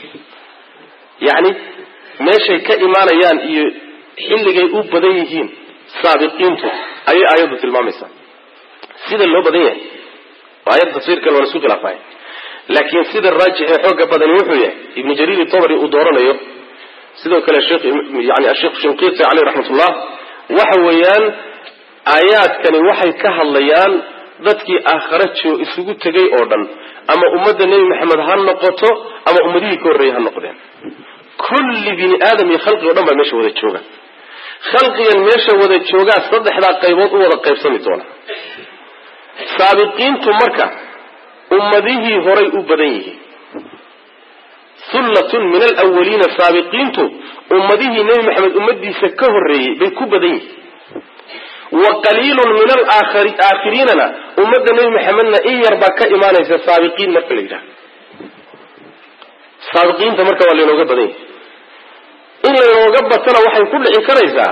yacni meeshay ka imaanayaan iyo xilligay u badan yihiin saabiqiintu ayay aayaddu tilmaamaysaa sida loo badan yahay aayad tafsiirkan waa la isku khilaafaya laakiin sida raajix ee xooga badani wuxuu yahay ibnu jariir itabari uu dooranayo sidoo kale yani asheekh shinqiiti caleyh raxmatullah waxa weeyaan aayaadkani waxay ka hadlayaan dadkii aakhare joo isugu tegay oo dhan ama ummadda nebi maxamed ha noqoto ama ummadihii ka horreeyey ha noqdeen kulli bini aadam iyo khalqig o dhan baa meesha wada jooga khalqigan meesha wada joogaa saddexdaa qaybood u wada qaybsami doona saabiqiintu marka ummadihii horay u badan yihiin hullatun min alawaliina saabiqiintu ummadihii nebi maxamed ummadiisa ka horreeyey bay ku badan yihiin wa qaliilun min alaakhiriinana ummadda nebi maxamedna in yar baa ka imaanaysa saabiqiin marka la yidhaha saabiqiinta marka waa laynooga badan yahay in laynooga batana waxay ku dhici karaysaa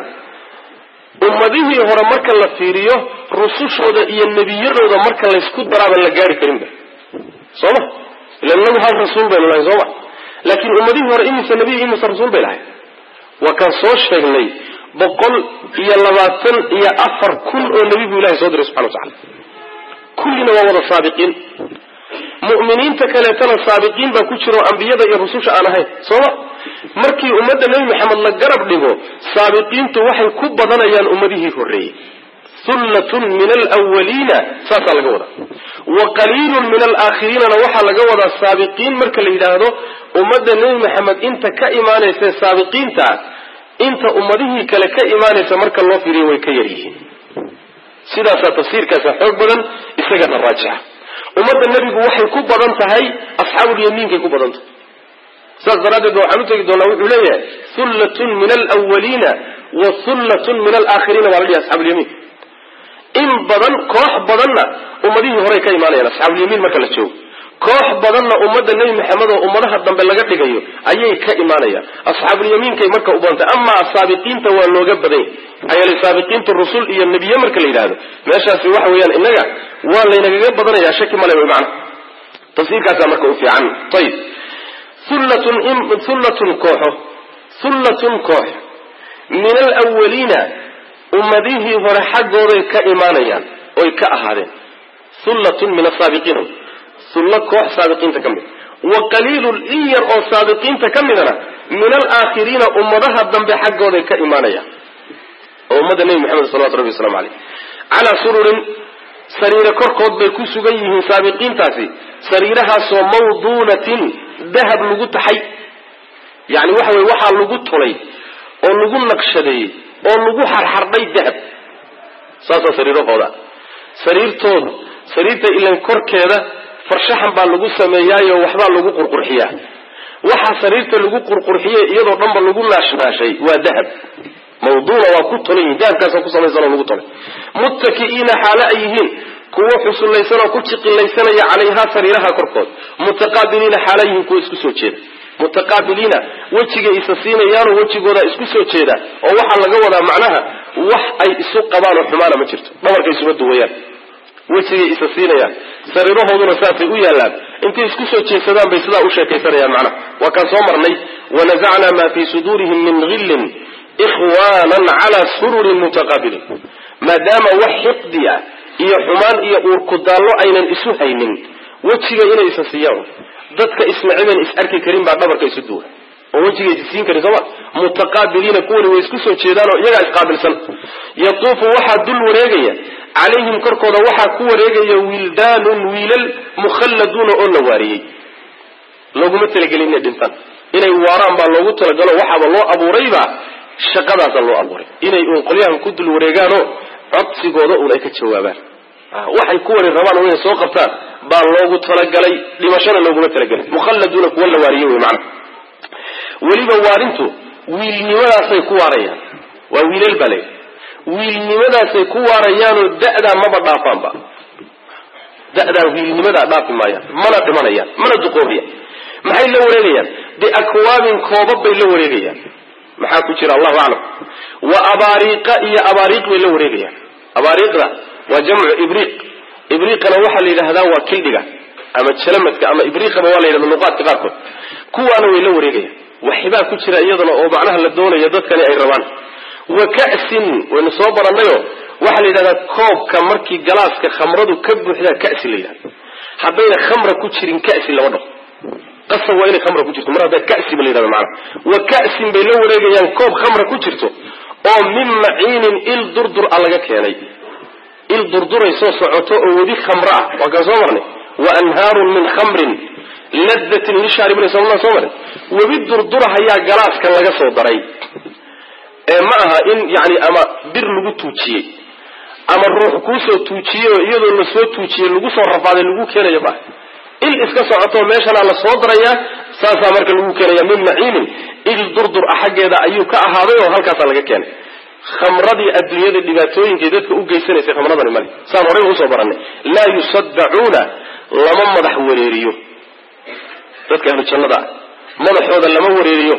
ummadihii hore marka la fiiriyo rusushooda iyo nebiyadooda marka laysku daraaban la gaari karinba soo ma ila inagu hal rasuul baynu lahay soo ma laakiin ummadihii hore imise nebiy imise rasuul bay lahay waa kaan soo sheegnay boqol iyo labaatan iyo afar kun oo nebi buu ilahay soo diray subxana wa tacala kullina waa wada saabiqiin mu'miniinta kaleetana saabiqiin baa ku jira oo ambiyada iyo rususha aan ahayn sooma markii ummadda nebi maxamed la garab dhigo saabiqiintu waxay ku badanayaan ummadihii horreeyey hullatun min alwaliina saasaa laga wadaa wa qaliilun min alaakhiriinana waxaa laga wadaa saabiqiin marka la yidhaahdo ummadda nebi maxamed inta ka imaanaysa saabiqiinta inta ummadihii kale ka imaanaysa marka loo fiiriyo way ka yar yihiin sidaasaa tafsiirkaasa xoog badan isagana raajixa ummadda nebigu waxay ku badan tahay asxaabulyamiinkay ku badan tahay saas daraaddeed ba waxaan u tegi doonaa wuxuu leeyahay hullatun min alwaliina wa hullatun min alaakhiriina waa la dhihi asxaabulyamiin in badan koox badanna ummadihii horey ka imaanayaan asxaabulyamiin marka la joogo koox badanna ummadda nebi maxamed oo ummadaha dambe laga dhigayo ayay ka imaanayaan asxaabulyamiinkay marka u badantay amaa saabiqiinta waa looga badanya maxaa yeelay saabiqiinta rusul iyo nebiye marka la yidhahdo meeshaasi waxa weeyaan innaga waa laynagaga badanayaa shaki male wy macana tafsiirkaasaa marka u fiican ayib hullatun hullatun kooxo hullatun koox min alwaliina ummadihii hore xaggooday ka imaanayaan oy ka ahaadeen hullatun min asaabiqiin hullo koox saabiqiinta ka mid wa qaliilun in yar oo saabiqiinta ka midana min alaakhiriina ummadaha dambe xaggooday ka imaanayaan oo ummadda nebi maxamed salawatu rabbi waslamu caleyh calaa sururin sariire korkood bay ku sugan yihiin saabiqiintaasi sariirahaasoo mawduunatin dahab lagu taxay yani waxa weye waxaa lagu tulay oo lagu naqshadeeyey oo lagu xarxardhay dahab saasaa sariirahooda sariirtooda sariirta ilan korkeeda farshaxan baa lagu sameeyaayo waxbaa lagu qurqurxiyaa waxaa sariirta lagu qurqurxiyey iyadoo dhanba lagu naashnaashay waa dahab mawduuna waa ku tolan yihin dahabkaasa ku samaysanoo lagu tolay muttaki'iina xaalo ay yihiin kuwo xusullaysan oo ku jiqilaysanaya calayhaa sariiraha korkood mutaqaabiliina xaala yihiin kuwo isku soo jeeda mutaqaabiliina wejigay isa siinayaanoo wejigooda isku soo jeeda oo waxaa laga wadaa macnaha wax ay isu qabaan oo xumaana ma jirto dhabarkay isuma duwayaan wejigay isa siinayaan sariirahooduna saasay u yaallaan intay isku soo jeedsadaan bay sidaa u sheekaysanayaan macnaha waa kaan soo marnay wanazacnaa maa fii suduurihim min hillin ikhwaanan calaa sururin mutaqaabiliin maadaama wax xiqdi ah iyo xumaan iyo uurkudaallo aynan isu haynin wejiga inay isa siiyaan dadka isnacibeen is arki karin baa dhabarka isu duwa oo wejiga is siin karin sooma mutaqaabiliina kuwani way isku soo jeedaan oo iyagaa isqaabilsan yatuufu waxaa dul wareegaya calayhim korkooda waxaa ku wareegaya wildaanun wiilal mukhalladuuna oo la waariyey looguma talagelin inay dhintaan inay waaraan baa loogu talagalo waxaaba loo abuurayba shaqadaasa loo abuuray inay uun qolyahan ku dul wareegaanoo codsigooda uun ay ka jawaabaan waxay ku wari rabaan inay soo qabtaan baa loogu talagalay dhimashana looguma talagelin mukhalladuuna kuwa la waariye wey macana weliba waarintu wiilnimadaasay ku waarayaan waa wiilal baa layidhi wiilnimadaasay ku waarayaanoo da'daa maba dhaafaanba da'daa wiilnimadaa dhaafi maayaan mana dhimanayaan mana duqoobayaan maxay la wareegayaan biakwaabin koobab bay la wareegayaan maxaa ku jira allahu aclam wa abaariiqa iyo abaariiq bay la wareegayaan abaariiqda waa jamcu ibriiq ibriiqana waxaa la yidhahdaa waa kildhiga ama jalamadka ama ibriiqaba waa la yidhahda luqaadka qaarkood kuwaana way la wareegayaan waxibaa ku jira iyadana oo macnaha la doonayo dadkani ay rabaan wa ka'sin waynu soo barannayo waxaa la yidhahdaa koobka markii galaaska khamradu ka buuxdaa kasi la yidhahda haddayna khamra ku jirin kasi lama dhaho qasab waa inay khamra ku jirto mar haddaa kasi ba la yidhahda macnaha wa ka'sin bay la wareegayaan koob khamra ku jirto oo min maciinin il durdur a laga keenay il durduray soo socoto oo webi khamro ah waa kaan soo marnay wa anhaarun min khamrin ladatin lishaaribina somaa soo marin webi durdurahayaa galaaskan laga soo daray ee ma aha in yani ama bir lagu tuujiyey ama ruux kuusoo tuujiyey oo iyadoo lasoo tuujiyey lagu soo rafaaday lagu keenayo maaha il iska socoto meeshanaa la soo darayaa saasaa marka lagu keenaya min maciinin il durdur ah xaggeeda ayuu ka ahaaday oo halkaasaa laga keenay khamradii adduunyada dhibaatooyinkay dadka u geysanaysay khamradani male saan horey usoo baranay laa yusaddacuuna lama madax wareeriyo dadka ahlu jannada ah madaxooda lama wareeriyo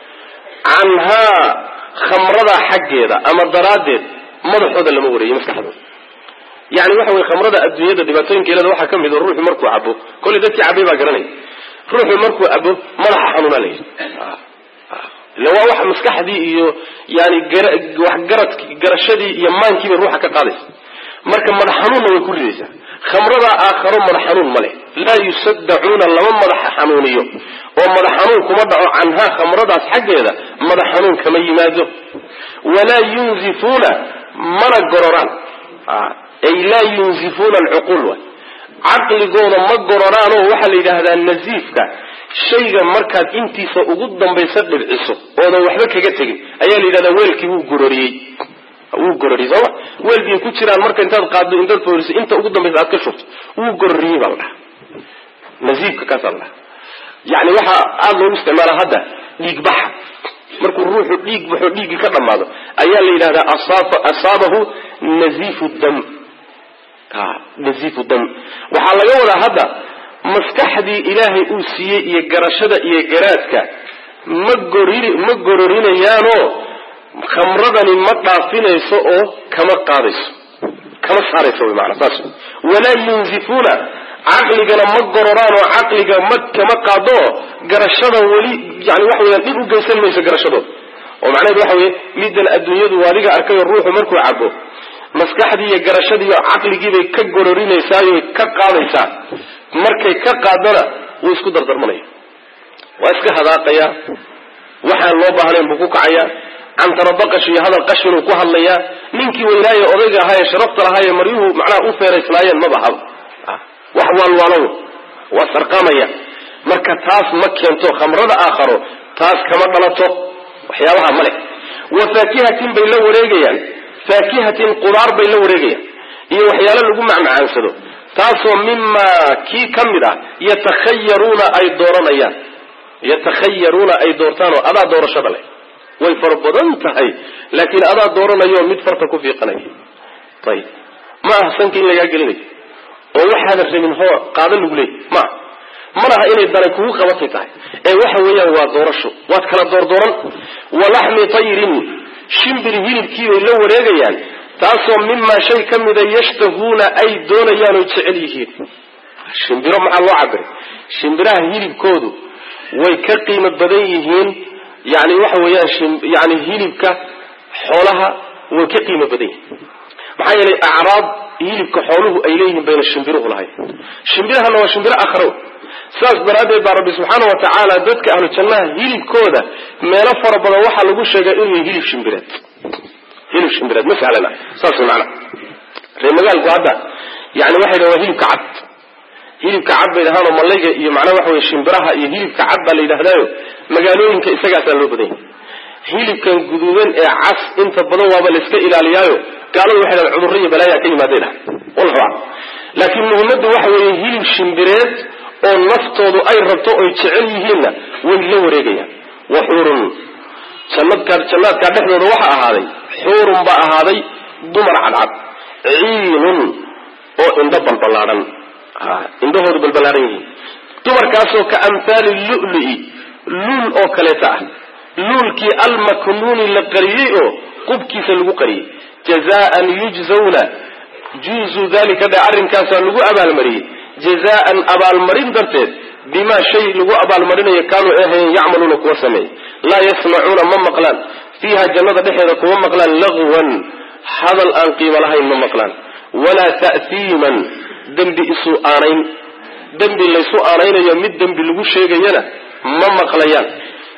canhaa khamrada xaggeeda ama daraaddeed madaxooda lama wareeriyo maskaxdooda yani waxa weye khamrada adduunyada dhibaatooyinkeelada waxaa ka mid o ruuxu markuu cabo kolley dadkii cabay baa garanaya ruuxu markuu cabo madaxa xanuunaa la yidhi illa waa wax maskaxdii iyo yani waxgarad garashadii iyo maankiibay ruuxa ka qaadaysa marka madax xanuunna way ku ridaysaa khamradaa aakharo madax xanuun ma leh laa yusaddacuuna lama madaxa xanuuniyo oo madax xanuun kuma dhaco canhaa khamradaas xaggeeda madax xanuun kama yimaado walaa yunzifuuna mana gororaan ay laa yunzifuuna alcuquul wa caqligooda ma gororaanoo waxaa la yidhaahdaa naziifka shayga markaad intiisa ugu dambaysa dhibciso oodan waxba kaga tegin ayaa la yidhahdaa weelkii wuu gororiyey wuu gororiyey sooma weelkii ku jiraan marka intaad qaaddo intaad fooriso inta ugu dambaysa aad ka shubto wuu gororiyey baa la dhaha naziifka kaasaa la dhaha yani waxaa aada loogu isticmaala hadda dhiig baxa markuu ruuxu dhiig baxo dhiiggii ka dhammaado ayaa la yidhahdaa asaabahu naziifu dam naziifu dam waxaa laga wadaa hadda maskaxdii ilaahay uu siiyey iyo garashada iyo garaadka ma gorir ma gororinayaanoo khamradani ma dhaafinayso oo kama qaadayso kama saarayso wy maanaa saas walaa yunzifuuna caqligana ma gororaan oo caqliga ma kama qaadoo garashada weli yani waxa weyaan dhib u geysan mayso garashadooda oo macnaheedu waxa weye middan adduunyadu adiga arkay oo ruuxu markuu cabo maskaxdii iyo garashadii iyo caqligiibay ka gororinaysaayy ka qaadaysaa markay ka qaadana wuu isku dardarmanaya waa iska hadaaqayaa waxaan loo baahnayn buu ku kacayaa cantarabaqash iyo hadal qashinuu ku hadlayaa ninkii weynaaye odayga ahaaye sharafta lahaaye maryuhu macnaha u feerayslaayeen ma bahaba wax waalwaalow waa sarqamaya marka taas ma keento khamrada aakharo taas kama dhalato waxyaabaha ma leh wa faakihatin bay la wareegayaan faakihatin qudaar bay la wareegayaan iyo waxyaalo lagu macmacaansado taasoo mimaa kii ka mid ah yatakhayaruuna ay dooranayaan yatakhayaruuna ay doortaanoo adaa doorashada leh way fara badan tahay laakiin adaa dooranayo mid farta ku fiiqanaya ayib ma aha sanka in lagaa gelinayo oo waxaadan rabin hoo qaada lagu leeyay maa manaha inay daray kugu qabatay tahay ee waxa weeyaan waa doorasho waad kala doordooran walaxmi tayrin shimbir hilibkiibay la wareegayaan taasoo mimaa shay ka mida yashtahuuna ay doonayaan oy jecel yihiin shimbiro maxaa loo cabiray shimbiraha hilibkoodu way ka qiimo badan yihiin yani waxa weeyaan yani hilibka xoolaha way ka qiimo badan yihiin maxaa yeelay acraab hilibka xooluhu ay leeyihiin bayna shimbiruhu lahayn shimbirahana waa shimbiro akhro saas daraaddeed baa rabbi subxaana wa tacaala dadka ahlu jannaha hilibkooda meelo fara badan waxaa lagu sheegaa inuu yahay hilib shimbireed hilib shimbireed ma sahlana saas macna ree magaalku hadda yani waxay dhahan waa hilibka cad hilibka cad bay dhahaan oo malayga iyo macnaha waxa weye shimbiraha iyo hilibka cad baa la yidhahdaayo magaalooyinka isagaasaa loo badan yahay hilibkan guduudan ee cas inta badan waaba la iska ilaaliyaayo gaaladu waxay dhahan cudurro iyo balaayaa ka yimaaday dhaha wallahu aclam laakiin muhimmaddu waxa weeye hilib shimbireed oo naftoodu ay rabto oy jecel yihiinna way la wareegayaan wa xuurun jannadka jannaadkaa dhexdooda waxa ahaaday xuurun baa ahaaday dumar cadcad ciinun oo indho balballaadhan indhahoodu balballaadhan yihiin dumarkaasoo ka amhaali lulu'i luul oo kaleeta ah luulkii almaknuuni la qariyey oo qubkiisa lagu qariyey jazaan yujzawna juuzuu dalika dhe arrinkaasaa lagu abaalmariyey jazaan abaalmarin darteed bimaa shay lagu abaalmarinayo kaanuu ahayn yacmaluuna kuwa sameeyey laa yasmacuuna ma maqlaan fiiha jannada dhexeeda kuma maqlaan lagwan hadal aan qiimo lahayn ma maqlaan walaa ta'hiiman dembi isu aanayn dembi laysu aanaynayo mid dembi lagu sheegayana ma maqlayaan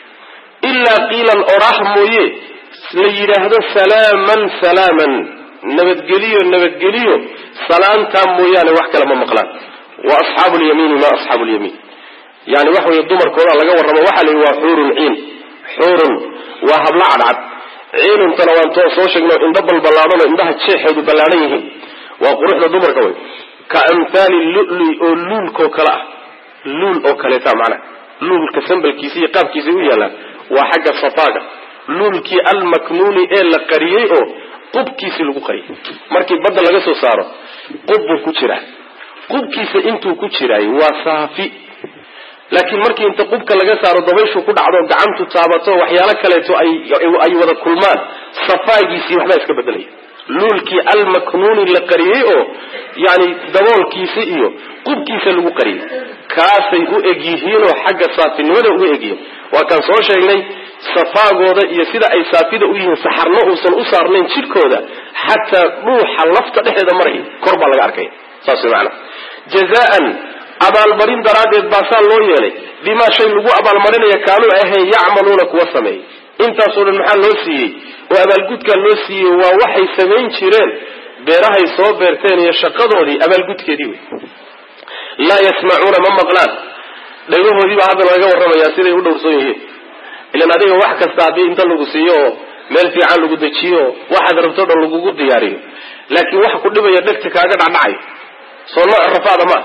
ilaa qiilan oraah mooye la yidhaahdo salaaman salaaman nabadgeliyo nabadgeliyo salaantaa mooyaane wax kale ma maqlaan wa asxaabu lyamiini ma asxaabu lyamiin yani waxa weye dumarkooda laga warramo waxaa la yidhi waa xuurun ciin xuurun waa hablo cadcad ciinuntana waan too soo sheegno indho balballaadhan oo indhaha jeexeedu ballaadhan yihiin waa quruxda dumarka wey ka amhaali luli oo luulkoo kale ah luul oo kaleeta macnaha luulka sambalkiisa iyo qaabkiisa u yaallaan waa xagga safaaga luulkii almaknuuni ee la qariyey oo qubkiisii lagu qariyey markii badda laga soo saaro qub buu ku jiraa qubkiisa intuu ku jiraay waa saafi laakiin markii inta qubka laga saaro dabayshu ku dhacdo gacantu taabato waxyaalo kaleeto ay wada kulmaan safaagiisii waxbaa iska bedelaya luulkii almaknuuni la qariyey oo yani daboolkiisa iyo qubkiisa lagu qariyey kaasay u egyihiinoo xagga saafinimada uga egyihiin waa kaan soo sheegnay safaagooda iyo sida ay saafida u yihiin saxarno uusan u saarnayn jidhkooda xataa dhuuxa lafta dhexeeda maraya kor baa laga arkaya saas way macanaa jazaan abaalmarin daraaddeed baasaa loo yeelay bimaa shay lagu abaalmarinaya kaanuu ahayn yacmaluuna kuwa sameeyey intaasoo dhan maxaa loo siiyey oo abaalgudkaa loo siiyey waa waxay samayn jireen beerahay soo beerteen iyo shaqadoodii abaalgudkeedii wey laa yasmacuuna ma maqlaan dhagahoodii baa hadda laga warramayaa siday u dhowrsoon yihiin ilan adiga wax kasta haddii inta lagu siiyo oo meel fiican lagu dejiyo oo waxaad rabto dhan lagugu diyaariyo laakiin waxa ku dhibaya dhegta kaaga dhacdhacayo soo nooc rafaada maa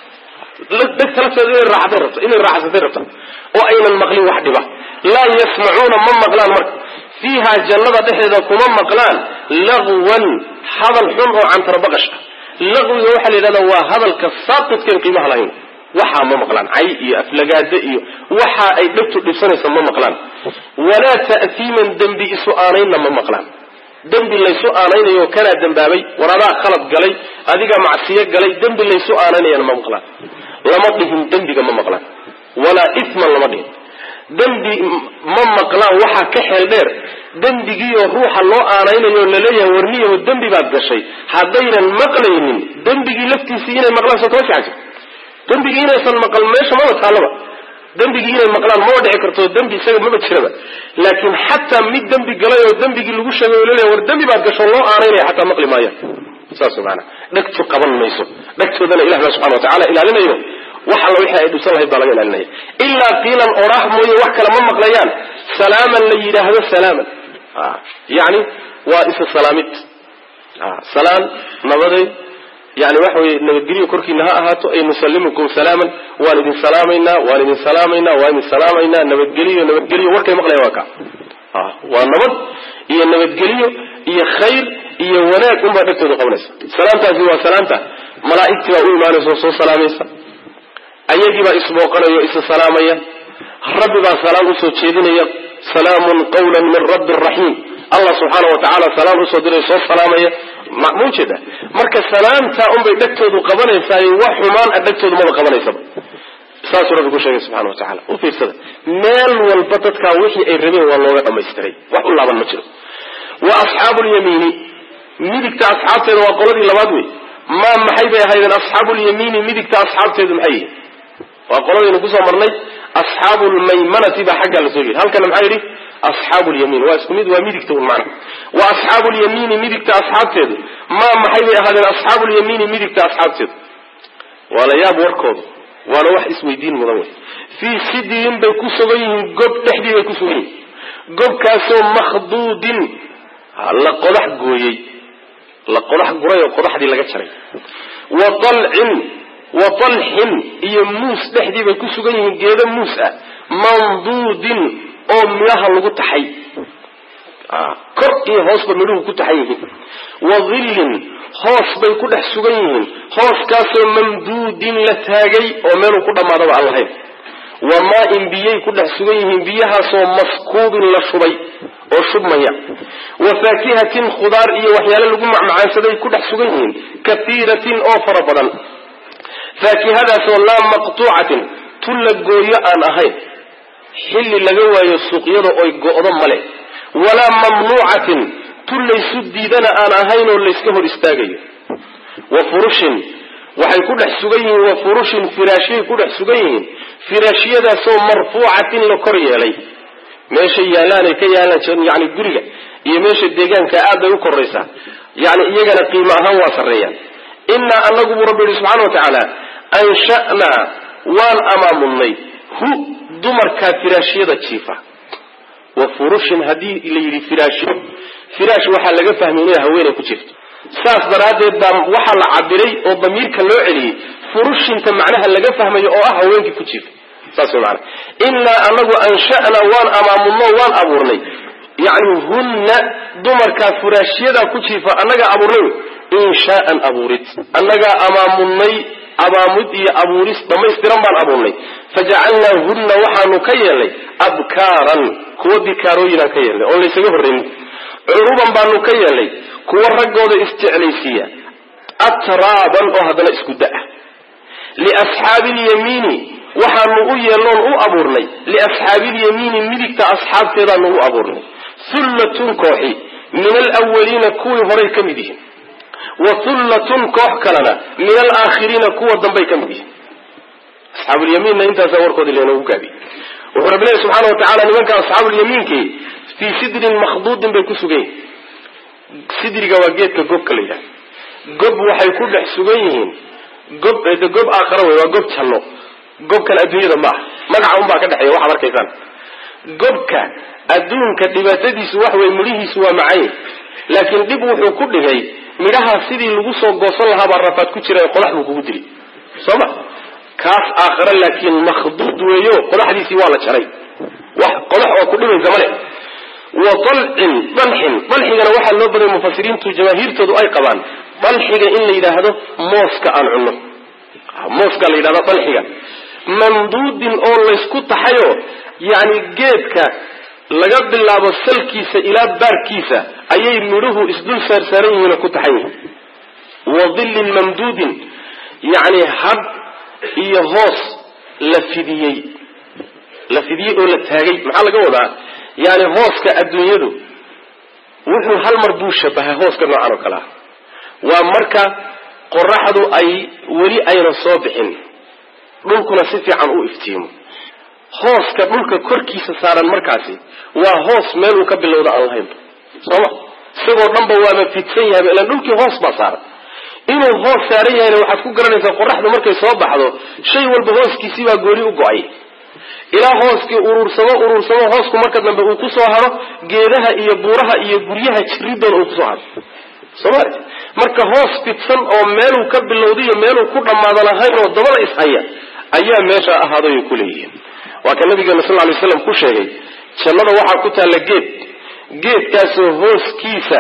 dhegta lafteeda inay raaxatay rabto inay raaxsatay rabta oo aynan maqlin wax dhiba laa yasmacuuna ma maqlaan marka fiiha jannada dhexeeda kuma maqlaan lagwan hadal xun oo cantarbaqash ah laqwiga waxaa la yidhahdaa waa hadalka saaqidkan qiimaha lahayn waxaa ma maqlaan cay iyo aflagaado iyo waxa ay dhegtu dhibsanaysa ma maqlaan walaa ta'tiiman dembi isu aanaynna ma maqlaan dembi laysu aanaynayo kanaa dembaabay war adaa khalad galay adiga macsiyo galay dembi laysu aanaynayana ma maqlaan lama dhihin dembiga ma maqlaan walaa isman lama dhihin dembi ma maqlaan waxaa ka xeel dheer dembigiioo ruuxa loo aanaynayo laleeyahay warniyaho dembi baad gashay haddaynan maqlaynin dembigii laftiisii inay maqlaan soo kama fiican jirto dembigii inaysan maqal meesha maba taallaba dembigii inay maqlaan maba dhici karto dembi isaga maba jiraba laakiin xataa mid dembi galay oo dembigii lagu sheegay oo laleeyahay war dembi baad gasho loo aanaynaya xataa maqli maayaan saas maanaa dhegtu qaban mayso dhegtoodana ilah baa subxana watacala ilaalinayo wax alla wixii ay dhibsan lahayd baa laga ilaalinaya ilaa qiilan oraah mooye wax kale ma maqlayaan salaaman la yidhaahdo salaaman yani waa isa salaamid salaan nabaday yani waxa weye nabadgelyo korkiina ha ahaato ay nusalimukum salaaman waan idin salaamaynaa waan idin salaamaynaa waan idin salaamaynaa nabadgeliyo nabadgeliyo warkay maqlayan waa ka waa nabad iyo nabadgeliyo iyo khayr iyo wanaag unbaa dhegtooda qabanaysa salaamtaasi waa salaamta malaa'igtii baa u imaanaysa oo soo salaamaysa ayagiibaa isbooqanaya o isa salaamaya rabbi baa salaam usoo jeedinaya salaamun qawla min rabbi raxiim allah subxaana wa tacaala salaam usoo diray soo salaamaya ma ujeeda marka salaamtaa unbay dhegtoodu qabanaysaay wax xumaan a dhegtoodu maba qabanaysaba saasuu rabbi ku sheegay subxana wa tacala u fiirsada meel walba dadkaa wixii ay rabeen waa looga dhamaystiray wax u laaban ma jiro wa asxaabu lyamiini midigta asxaabteeda waa qoladii labaad wey maa maxay bay ahaydeen asxaabu lyamiini midigta asxaabteedu maxay yihin waa qoladaynu kusoo marnay asxaabu lmaymanati baa xaggaa lasoo yidhi halkana maxaa yidhi asxaabu lyamiin waa isku mid waa midigta un macna wa asxaabu lyamiini midigta asxaabteedu maa maxay bay ahaadeen asxaabu lyamiini midigta asxaabteedu waa la yaab warkoodu waana wax isweydiin mudan wey fii sidiin bay ku sugan yihiin gob dhexdii bay ku sugan yihiin gobkaasoo makhduudin la qodax gooyey la qodax guray oo qodaxdii laga jaray wa dalcin wa dalxin iyo muus dhexdii bay ku sugan yihiin geedo muus ah manduudin oo midhaha lagu taxay kor iyo hoosba midhuhu ku taxan yihiin wa dhillin hoos bay ku dhex sugan yihiin hooskaasoo mamduudin la taagay oo meeluu ku dhammaadaba aan lahayn wa maa-in biyay ku dhex sugan yihiin biyahaasoo maskuubin la shubay oo shubmaya wa faakihatin khudaar iyo waxyaale lagu macmacaansaday ku dhex sugan yihiin kaiiratin oo fara badan faakihadaasoo laa maqtuucatin tu la gooyo aan ahayn xilli laga waayo suuqyada oy go'do male walaa mamnuucatin tu laysu diidana aan ahayn oo layska hor istaagayo wa furushin waxay ku dhex sugan yihiin wa furushin firaashiyay ku dhex sugan yihiin firaashiyadaasoo marfuucatin la kor yeelay meesha yaalaanay ka yaalaan yani guriga iyo meesha deegaanka aad bay u koraysaa yani iyagana qiimo ahaan waa sarreeyaan innaa anagu buu rabbi yihi subxana wa tacaala ansha'naa waan amaamunnay hu dumarkaa firaashiyada jiifa wa furushin haddii la yidhi firaashyo firaash waxaa laga fahmay inay haweenay ku jirto saas daraaddeed baa waxaa la cabiray oo damiirka loo celiyey furushinta macnaha laga fahmayo oo ah haweenkii ku jiifa saas way maana innaa anagu ansha'naa waan amaamunno waan abuurnay yacni hunna dumarkaa furaashyadaa ku jiifa annagaa abuurnay inshaaan abuurid annagaa amaamunnay abaamud iyo abuuris dhammaystiran baan abuurnay fajacalnaahunna waxaanu ka yeelnay abkaaran kuwa bikaarooyinaan ka yeelnay oon laysaga horraynin curuban baanu ka yeelnay kuwa raggooda isjeclaysiiya atraaban oo haddana isku da-a liasxaabi lyamiini waxaanu u yeelnoon u abuurnay liasxaabiilyamiini midigta asxaabteedaanu u abuurnay hullatun kooxi min alwaliina kuwii horay ka mid yihiin wa hullatun koox kalena min alaakhiriina kuwa dambay ka mid yihiin asxaabulyamiinna intaasaa warkoodi leenoogu gaabiy wuxuu rabbi leehy subxaana wa tacala nimanka asxaabulyamiinkii fii sidrin makhduudin bay ku sugan yihiin sidriga waa geedka gobka la yidhaha gob waxay ku dhex sugan yihiin gob de gob aakhara wey waa gob janno gobkan adduunyada maaha magaca unbaa ka dhexeeya waxaad arkaysaan gobka adduunka dhibaatadiisu wax wey midhihiisu waa macayn laakiin dhib wuxuu ku dhigay midhaha sidii lagu soo goosan lahaa baa rafaad ku jira qodax buu kugu dili soo ma kaas aakhare laakiin makhduud weeyo qodaxdiisii waa la jaray wax qodax oo ku dhibaysa male wa dalcin dalxin dalxigana waxaa loo baday mufasiriintu jamaahiirtoodu ay qabaan dalxiga in la yidhaahdo mooska aan cunno mooska la yidhahdo dalxiga mamduudin oo laysku taxayo yacni geedka laga bilaabo salkiisa ilaa baarkiisa ayay midhuhu isdul saarsaaran yihiinoo ku taxan yihiin wa dillin mamduudin yacni had iyo hoos la fidiyey la fidiyey oo la taagay maxaa laga wadaa yani hooska adduunyadu wuxuu hal mar buu shabahay hooska noocan oo kale ah waa marka qoraxdu ay weli ayna soo bixin dhulkuna si fiican u iftiimo hooska dhulka korkiisa saaran markaasi waa hoos meel uu ka bilowda aan lahaynba sooma isagoo dhanba waaba fidsan yahayba ilaan dhulkii hoos baa saaran inuu hoos saaran yahayna waxaad ku garanaysaa qoraxdu markay soo baxdo shay walba hooskiisii baa gooni u go-ay ilaa hooskii uruursamo uruursamo hoosku marka dambe uu kusoo haro geedaha iyo buuraha iyo guryaha jiridoona uu kusoo haro soomali marka hoos fidsan oo meeluu ka bilowdaiyo meeluu ku dhammaada lahayn oo dabada ishaya ayaa meesha ahaaday ay ku leeyihiin waa ka nabigeena sal ly slam ku sheegay jannada waxaa ku taalla geed geedkaasoo hooskiisa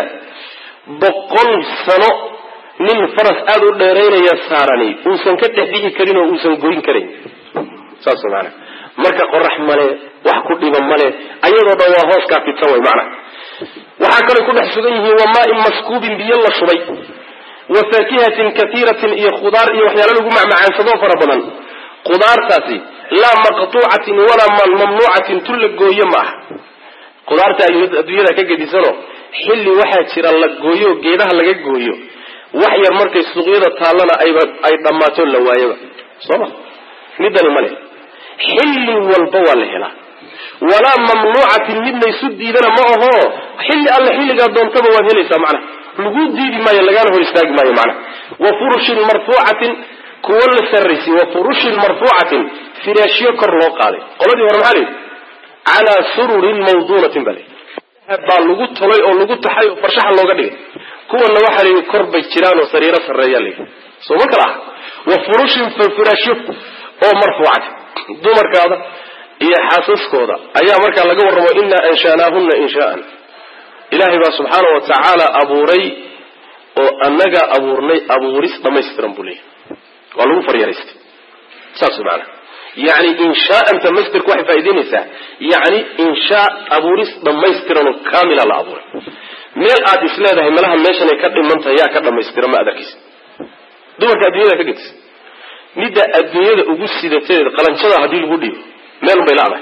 boqol sano nin faras aada u dheeraynaya saarani uusan ka dhex dhici karin oo uusan goyn karayn saas maana marka qorax male wax ku dhiba male ayadoo dhan waa hooskaa fidsan way macna waxaa kaloo ku dhex sugan yihiin wa maain maskuubin biyo la shubay wa faakihatin kaiiratin iyo khudaar iyo waxyaalo lagu macmacaansadoo fara badan khudaartaasi laa maqtuucatin walaa mamnuucatin tu la gooyo ma aha khudaarta adduunyada ka gedisanoo xilli waxaa jira la gooyo geedaha laga gooyo wax yar markay suuqyada taallana ayba ay dhammaato la waayaba sooma midani male xilli walba waa la helaa walaa mamnuucatin mid laysu diidana ma aho xilli alle xilligaa doontaba waad helaysaa macnaha lagu diidi maayo lagaana hor istaagi maayo macnaha wa furushin marfuucatin kuwo la sarraysiy wa furushin marfuucatin firaashyo kor loo qaaday qoladii hore maxaa layidhi calaa sururin mawduunatin baa layidhi baa lagu tolay oo lagu taxay oo farshaxa looga dhigay kuwanna waxaa layidhi kor bay jiraan oo sariiro sarreeya layidhi soo ma kala ah wa furushin fafuraashyo oo marfuucati dumarkaada iyo xaasaskooda ayaa markaa laga warramo inaa ansha'naahunna inshaa'an ilaahay baa subxaana wa tacaala abuuray oo annagaa abuurnay abuuris dhammaystiran buu leeyahy waa lagu faryaraystay saas maanaa yani inshaa'anta masderku waxay faa'idaynaysaa yani inshaa abuuris dhammaystiran oo kaamila la abuuray meel aad is leedahay malaha meeshanay ka dhimantahay yaa ka dhammaystira ma adarkiisa dumarka adduunyada ka gedisa midda adduunyada ugu sidateed qalanjada haddii lagu dhiibo meel unbay ladahay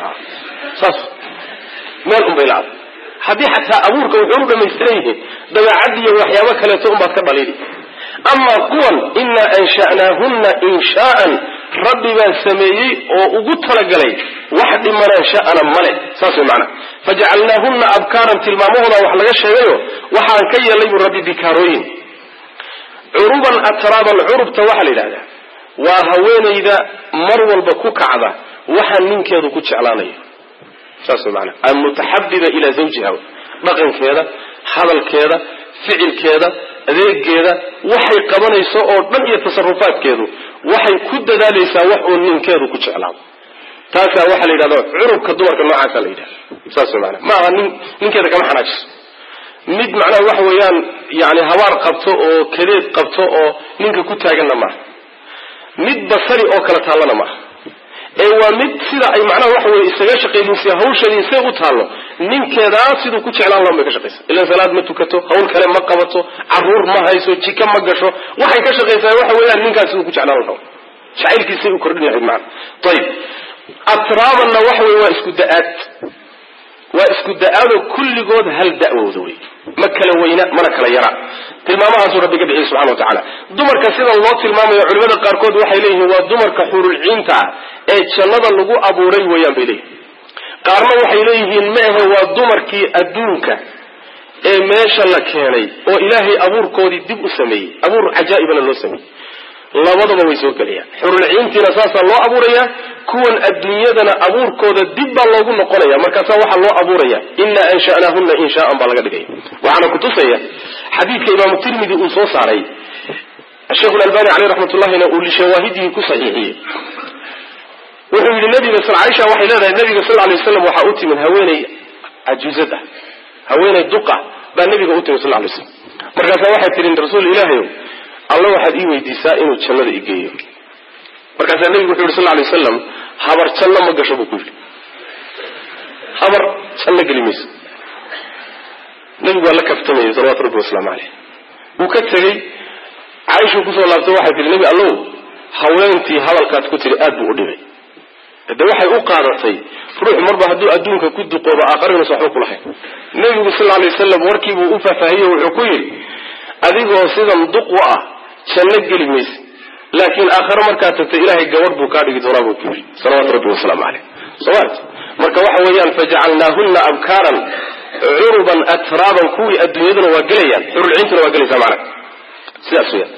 saas meel unbay ladahay haddii xataa abuurka wuxuu u dhamaystiran yihiin dabeecad iyo waxyaabo kaleeto unbaad ka dhaliili amaa kuwan inaa ansha'naahunna inshaa'an rabbi baan sameeyey oo ugu talagalay wax dhimanaan sha'ana male saas way macana fajacalnaahunna abkaaran tilmaamahooda wax laga sheegayo waxaan ka yeelay buu rabbi bikaarooyin curuban atraaban curubta waxaa la yidhahdaa waa haweenayda mar walba ku kacda waxaa ninkeedu ku jeclaanayo saas way maana almutaxabiba ilaa zawjiha dhaqankeeda hadalkeeda ficilkeeda adeegeeda waxay qabanayso oo dhan iyo tasarufaadkeedu waxay ku dadaalaysaa wax uu ninkeedu ku jeclaado taasaa waxaa la yidhahda curubka dumarka noocaasa la yidhahda saas way maana maaha nin ninkeeda kama xanaajiso mid macnaha waxa weeyaan yani habaar qabto oo kadeed qabto oo ninka ku taaganna maaha mid basari oo kala taallana maaha ee waa mid sida ay macnaha waxa weye isaga shaqaynaysa hawsheedii say u taallo ninkeedaa siduu ku jeclaan lahan bay ka shaqaysa ilan salaad ma tukato hawl kale ma qabato caruur ma hayso jika ma gasho waxay ka shaqaysaa waxa weeyaan ninkaas siduu ku jeclaan lahaa jacaylkiisay u kordhin lahayd macana ayib atraabanna waxa weye waa isku da-aad waa isku da-aadoo kulligood hal da-wooda wey ma kala weyna mana kala yara tilmaamahaasuu rabbi ka bixiyey subxana wa tacaala dumarka sida loo tilmaamayo culimada qaarkood waxay leeyihiin waa dumarka xurulciinta ah ee jannada lagu abuuray weeyaan bay leeyihin qaarna waxay leeyihiin ma ahe waa dumarkii adduunka ee meesha la keenay oo ilaahay abuurkoodii dib u sameeyey abuur cajaa'ibana loo sameeyey labadaba way soo gelayaan xurulciintiina saasaa loo abuurayaa kuwan adduunyadana abuurkooda dib baa loogu noqonaya markaasaa waxaa loo abuuraya inaa ansha'naahunna inshaaan baa laga dhigaya waxaana kutusaya xadiidka imaamu tirmidi uu soo saaray sheikhu albani caleyh raxmatullahina uu lishawaahidihi ku saxiixiyey wuxuu yidhi nabiga caaisha waxay leedahay nabiga sal lay waslam waxaa u timid haweeney cajuuzad ah haweeney duqa baa nabiga u timid sal lay slam markaasaa waxay tihi rasuul ilaahayow alla waxaad ii weydiisaa inuu jannada igeeyo markaasaa nebigu wuxu yidhi sal lay wasalam habar janno ma gasho buu ku yidhi habar janno geli mayso nebigu waa la kaftamayay salawatu rabbi wasalaamu caleyh wuu ka tegey caaishuu kusoo laabtay waxay tihi nebi allow haweentii hadalkaad ku tiri aad buu u dhibay de waxay u qaadatay ruux marba hadduu adduunka ku duqoobo aakharinaas waxba ku lahayn nebigu sal lay wasalam warkiibuu u faahfaahiyey wuxuu ku yidhi adigoo sidan duq u ah janno geli mayse laakiin aakhare markaad tagtay ilaahay gabadh buu kaa dhigi doonaa buu ku yidhi salawaatu rabbi wasalaamu caleyh somat marka waxa weeyaan fajacalnaahunna abkaaran curuban atraaban kuwii adduunyaduna waa gelayaan xurulciintuna waa gelaysaa macana sidaas weyaan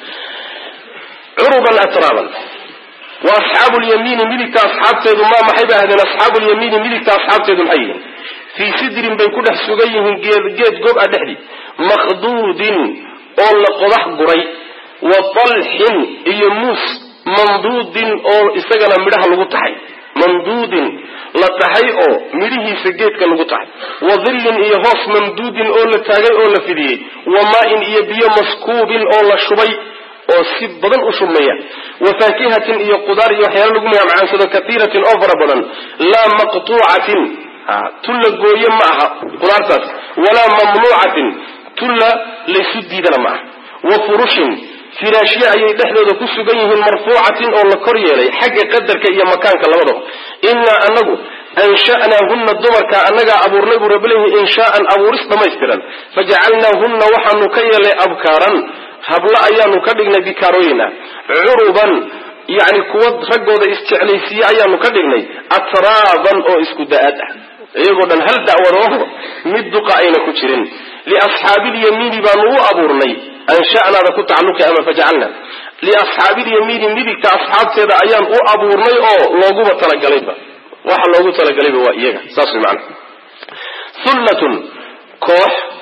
curuban atraaban wa asxaabu lyamiini midigta asxaabteedu maa maxay ba ahdeen asxaabu lyamiini midigta asxaabteedu maxay yihiin fii sidrin bay ku dhex sugan yihiin geed geed gob a dhexdii makhduudin oo la qodax guray wa talxin iyo muus mamduudin oo isagana midhaha lagu taxay mamduudin la taxay oo midhihiisa geedka lagu taxay wa dhillin iyo hoos mamduudin oo la taagay oo la fidiyey wa maa-in iyo biyo maskuubin oo la shubay oo si badan u shubmaya wa faakihatin iyo qudaar iyo waxyaala lagu magacmacaansado kaiiratin oo fara badan laa maqtuucatin tulla gooye ma aha qudaartaas walaa mamnuucatin tulla laysu diidana ma aha wa furushin firaashye ayay dhexdooda ku sugan yihiin marfuucatin oo la kor yeelay xagga qadarka iyo makaanka labadaba inaa anagu ansha'naahunna dumarka annagaa abuurnay buu rabbileeyahy inshaaan abuuris dhammaystiran fajacalnaahunna waxaanu ka yeelay abkaaran hablo ayaanu ka dhignay bikaarooyina curuban yani kuwa raggooda isjeclaysiiye ayaanu ka dhignay atraaban oo isku da-aad ah iyagoo dhan hal da'wadooho mid duqa ayna ku jirin liasxaabiilyamiini baanu u abuurnay ansha'naada ku tacalluqi ama fajacalna liasxaabiilyamiini midigta asxaabteeda ayaan u abuurnay oo looguba talagalayba waxa loogu talagalayba waa iyaga saas way macana hullatun koox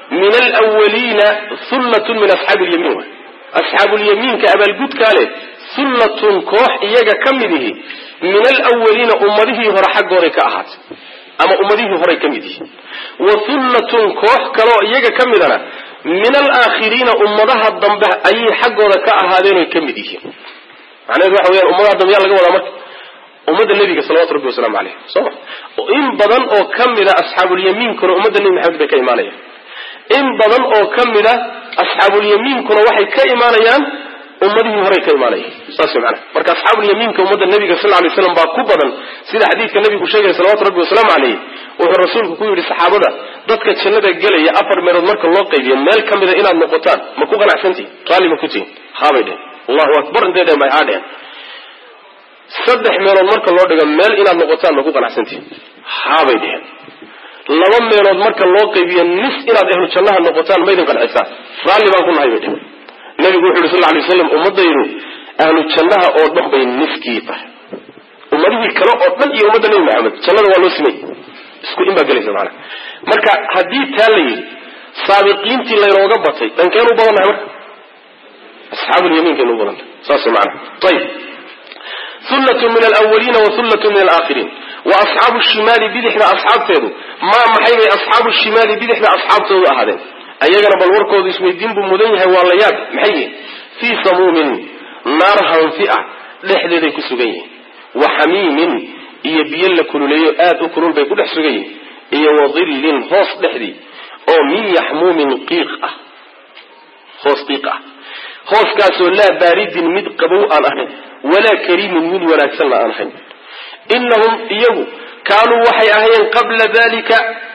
min alwaliina hullatun min asxaabi lyamiin wa asxaabulyamiinka abaalgudkaa leh hullatun koox iyaga ka mid ihi min alwaliina ummadihii hore xaggooday ka ahaatay ama ummadihii horay ka mid yihi wa hullatun koox kaloo iyaga ka midana min alaakhiriina ummadaha dambe ayay xaggooda ka ahaadeen oy ka mid yihiin macnaheedu waxa weyaan ummadaha dambe yaa laga wadaa marka ummadda nebiga salawatu rabbi wasalaamu caleyh soma in badan oo ka mida asxaabulyamiinkuna ummadda nebi maxamed bay ka imaanayaan in badan oo ka mida asxaabulyamiinkuna waxay ka imaanayaan ummadihii horey ka imaanayaan saas wey macnaha marka asxaabulyamiinka ummadda nebiga sal ly slam baa ku badan sida xadiidka nebigu sheegaya salawatu rabbi wasalaamu caleyh wuxuu rasuulku ku yidhi saxaabada dadka jannada gelaya afar meelood marka loo qaybiyo meel ka mida inaad noqotaan ma ku qanacsantihin raalli ma ku tihin haabay dhehen allahu akbar intay dhehen bay haa dhehen saddex meelood marka loo dhigo meel inaad noqotaan ma ku qanacsantihin haabay dhehen laba meelood marka loo qaybiyo nis inaad ahlu jannaha noqotaan maydin qancisaan raalli baan ku nahay bay dhehen nabigu wuxu yhi sal lay slam ummadaydu ahlu jannaha oo dhan bay niskii tahay ummadihii kale oo dhan iyo ummadda nebi maxamed jannada waa loo simay isku in baa gelaysa maanaa marka haddii taa la yidhi saabiqiintii laynooga batay dhankeen u badannahay marka asxaabulyamiinkaynu u badannahay saas maanaa ayib hullatun min alawaliina wa hullatun min alaakhiriin wa asxaabu shimaali bidixda asxaabteedu maa maxay bay asxaabu shimaali bidixda asxaabtoodu ahaadeen ayagana bal warkoodu isweydiin buu mudan yahay waa la yaab maxay yihin fii samuumin naar hanfi ah dhexdeeday ku sugan yihiin wa xamiimin iyo biyo la kululeeyo aada u kulul bay ku dhex sugan yihiin iyo wa dillin hoos dhexdii oo min yaxmuumin qiiq ah hoos qiiq ah hooskaasoo laa baaridin mid qabow aan ahayn walaa kariimin mid wanaagsanna aan ahayn inahum iyagu kaanuu waxay ahayeen qabla dalika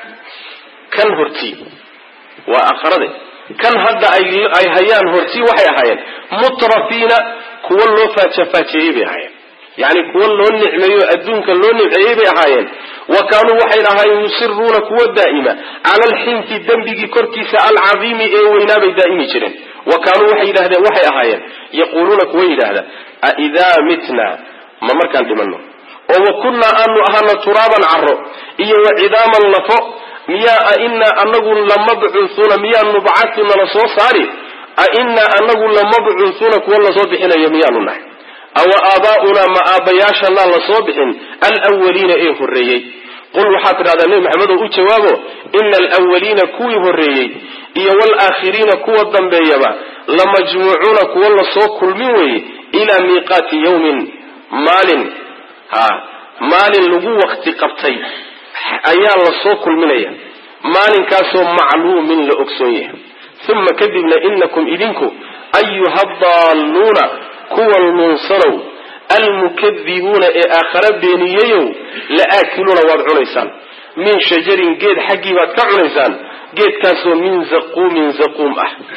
kan hortii waa akharade kan hadda ay hayaan hortii waxay ahaayeen mutrafiina kuwa loo faajafaajeeyey bay ahaayeen yacni kuwa loo nicmeeyo adduunka loo nimceeyey bay ahaayeen wa kaanuu waxay ahaayeen yusiruuna kuwa daa'ima cala alxinti dembigii korkiisa alcadiimi ee weynaa bay daa'imi jireen wa kaanuu waxay yidhahdeen waxay ahaayeen yaquuluuna kuwa yidhaahda aidaa mitna ma markaan dhimanno oo wa kunnaa aanu ahaano turaaban caro iyo wa cidaaman lafo miyaa ainaa anagu lamabcuuhuuna miyaa nubcatu nala soo saari ainaa anagu lamabcuuhuuna kuwa lasoo bixinayo miyaanu nahay awa aabaa'unaa ma aabbayaashanaa lasoo bixin alwaliina ee horreeyey qul waxaad tidhahdaa nebi maxamedow u jawaabo ina alwaliina kuwii horreeyey iyo waalaakhiriina kuwa dambeeyaba lamajmuucuuna kuwa lasoo kulmin weeye ilaa miiqaati yawmin maalin ha maalin lagu wakti qabtay ayaa lasoo kulminaya maalinkaasoo macluumin la ogsoon yahay uma kadibna inakum idinku ayuha daalluuna kuwa luunsanow almukadibuuna ee aakhara beeniyeyow la aakiluuna waad cunaysaan min shajarin geed xaggii baad ka cunaysaan geedkaasoo min zaquumin zaquum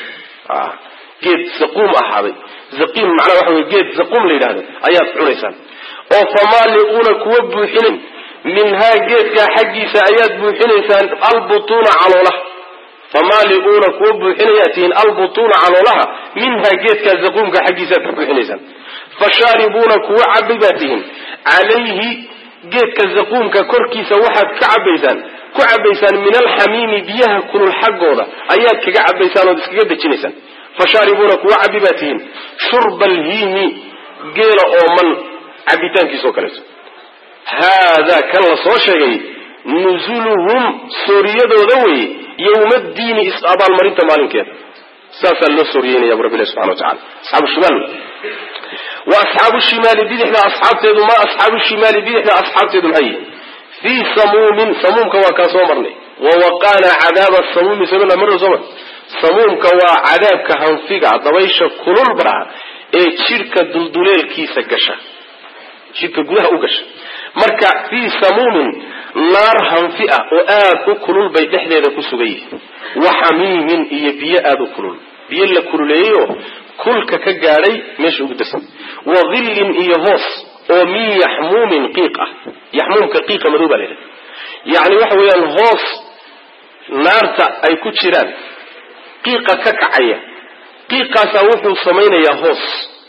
ah geed zaquum ahaaday zaqiim macnaha waxa wey geed zaquum la yidhahdo ayaad cunaysaan oo famaaliquuna kuwa buuxinin minhaa geedkaa xaggiisa ayaad buuxinaysaan albutuuna caloolaha famaaliuuna kuwa buuxinayaa tihiin albutuuna caloolaha minhaa geedkaa zaquumka xaggiisaaad ka buuxinaysaan fashaaribuuna kuwa cabi baa tihiin calayhi geedka zaquumka korkiisa waxaad ka cabaysaan ku cabaysaan min alxamiimi biyaha kulul xaggooda ayaad kaga cabaysaan ood iskaga dejinaysaan fashaaribuuna kuwa cabi baa tihiin shurba alhiimi geela ooman cabitaankiisao kaleeto haadaa kan la soo sheegay nusuluhum sooriyadooda weye yowma diini is-abaalmarinta maalinkeeda saasaa loo sooriyeynaya bu rabbi ilahi subxana wa tacala asxaabu shimaal wa asxaabu shimaali bidixda asxaabteedu ma asxaabu shimaali bidixda asxaabteedu maxay yihin fii samuumin samuumka waa kaa soo marnay wa waqaana cadaaba samuumi samina marna soo mar samuumka waa cadaabka hanfiga dabaysha kulul baraa ee jidhka dulduleelkiisa gasha jidhka gudaha u gasha marka fii samuumin naar hanfi ah oo aada u kulul bay dhexdeeda ku sugan yihiin wa xamiimin iyo biyo aada u kulul biyo la kululeeyo kulka ka gaadhay meesha ugu darsan wa dhillin iyo hoos oo min yaxmuumin qiiq ah yaxmuumka qiiqa madow baa la yidhaha yacni waxa weeyaan hoos naarta ay ku jiraan qiiqa ka kacaya qiiqaasaa wuxuu samaynayaa hoos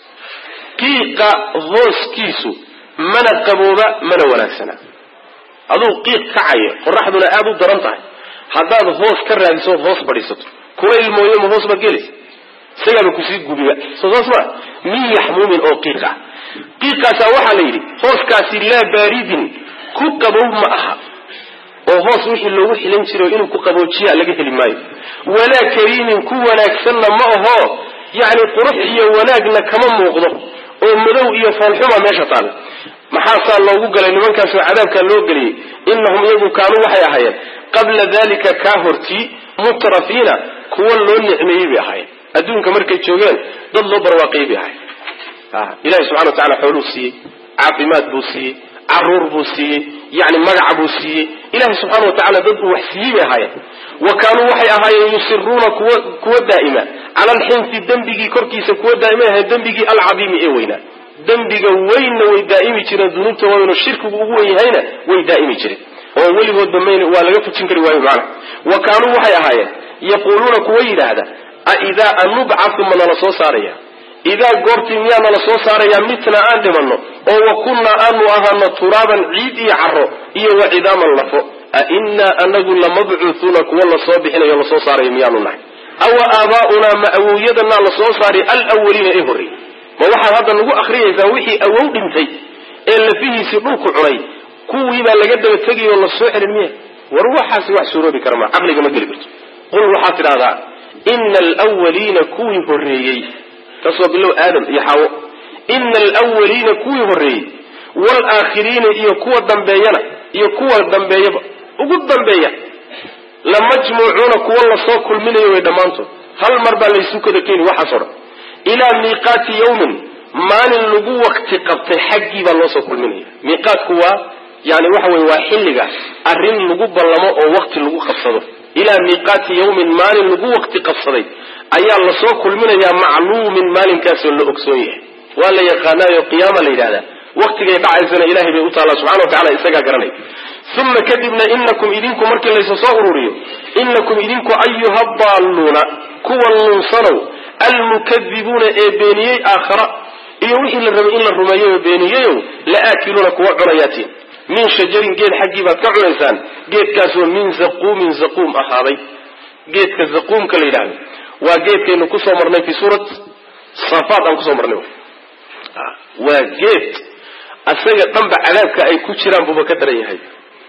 qiiqa hooskiisu mana qabooba mana wanaagsana aduu qiiq kacaya qoraxduna aada u daran tahay haddaad hoos ka raadiso ood hoos fadhiisato kulayl mooye ma hoos baad gelaysa isagaaba kusii gubiba soo saas maa min yaxmuumin oo qiiqa qiiqaasaa waxaa la yidhi hooskaasi laa baaridin ku qabow ma aha oo hoos wixii loogu xilan jiray inuu ku qaboojiya laga heli maayo walaa kariimin ku wanaagsanna ma aho yacni qurux iyo wanaagna kama muuqdo oo madow iyo foolxuma meesha taala maxaasaa loogu galay nimankaasoo cadaabkaa loo geliyey innahum iyagu kaanuu waxay ahaayeen qabla dalika kaa hortii mutrafiina kuwa loo nicmeeyey bay ahaayeen adduunka markay joogeen dad loo barwaaqiyey bay ahayen ilahi subxana wa tacala xooluu siiyey caafimaad buu siiyey caruur buu siiyey yani magaca buu siiyey ilahi subxaana wa tacala dad uu wax siiyey bay ahaayeen wa kaanuu waxay ahaayeen yusiruuna kuwa kuwa daa'ima cala alxinfi dembigii korkiisa kuwa daa'ima ahayen dembigii alcadiimi ee weynaa dembiga weynna way daa'imi jireen dunuubta waaweyn oo shirkigu ugu wen yahayna way daa'imi jireen oo weligoodba mayn waa laga fujin kari waayo macana wa kaanuu waxay ahaayeen yaquuluuna kuwa yidhaahda aidaa anubcatu ma nala soo saaraya idaa goortii miyaa nala soo saarayaa mitna aan dhimanno oo wa kunnaa aanu ahaano turaaban ciid iyo caro iyo wa cidaaman lafo a innaa anagu lamabcuuhuuna kuwa lasoo bixinayo lasoo saarayo miyaanu nahay awa aabaa'unaa ma awowyadanaa lasoo saaray alwaliina ee horreeyey ma waxaad hadda nagu akhriyaysaa wixii awow dhintay ee lafihiisii dhulku cunay kuwiibaa laga daba tegay oo lasoo celin miya war waxaasi wax suuroobi kara ma caqliga ma geli karto qul waxaad tidhahdaa ina alwaliina kuwii horreeyey taas waa bilow aadam iyo xaawo ina alwaliina kuwii horreeyey waalaakhiriina iyo kuwa dambeeyana iyo kuwa dambeeyaba ugu dambeeya lamajmuucuuna kuwa lasoo kulminayo way dhammaantood hal mar baa laysu kada keeni waxaasoo dhan ilaa miiqaati yawmin maalin lagu wakti qabtay xaggii baa loo soo kulminaya miiqaatku waa yani waxa weye waa xilliga arrin lagu ballamo oo wakti lagu qabsado ilaa miiqaati yawmin maalin lagu wakti qabsaday ayaa lasoo kulminayaa macluumin maalinkaasoo la ogsoon yahay waa la yaqaanaayo qiyaama la yidhahdaa waktigay dhacaysana ilahay bay u taallaa subxana wa tacala isagaa garanay uma kadibna inakum idinku markii laysa soo ururiyo inakum idinku ayuha daalluuna kuwa luunsanow almukadibuuna ee beeniyey aakhara iyo wixii la rabay in la rumeeyo oo beeniyeyow la aakiluuna kuwa cunayaatiin min shajarin geed xaggii baad ka cunaysaan geedkaasoo min zaquumin zaquum ahaaday geedka zaquumka la yidhahdo waa geedkaynu kusoo marnay fi suurat safaat aan kusoo marnay waa geed asaga dhanba cadaabka ay ku jiraan buuba ka daran yahay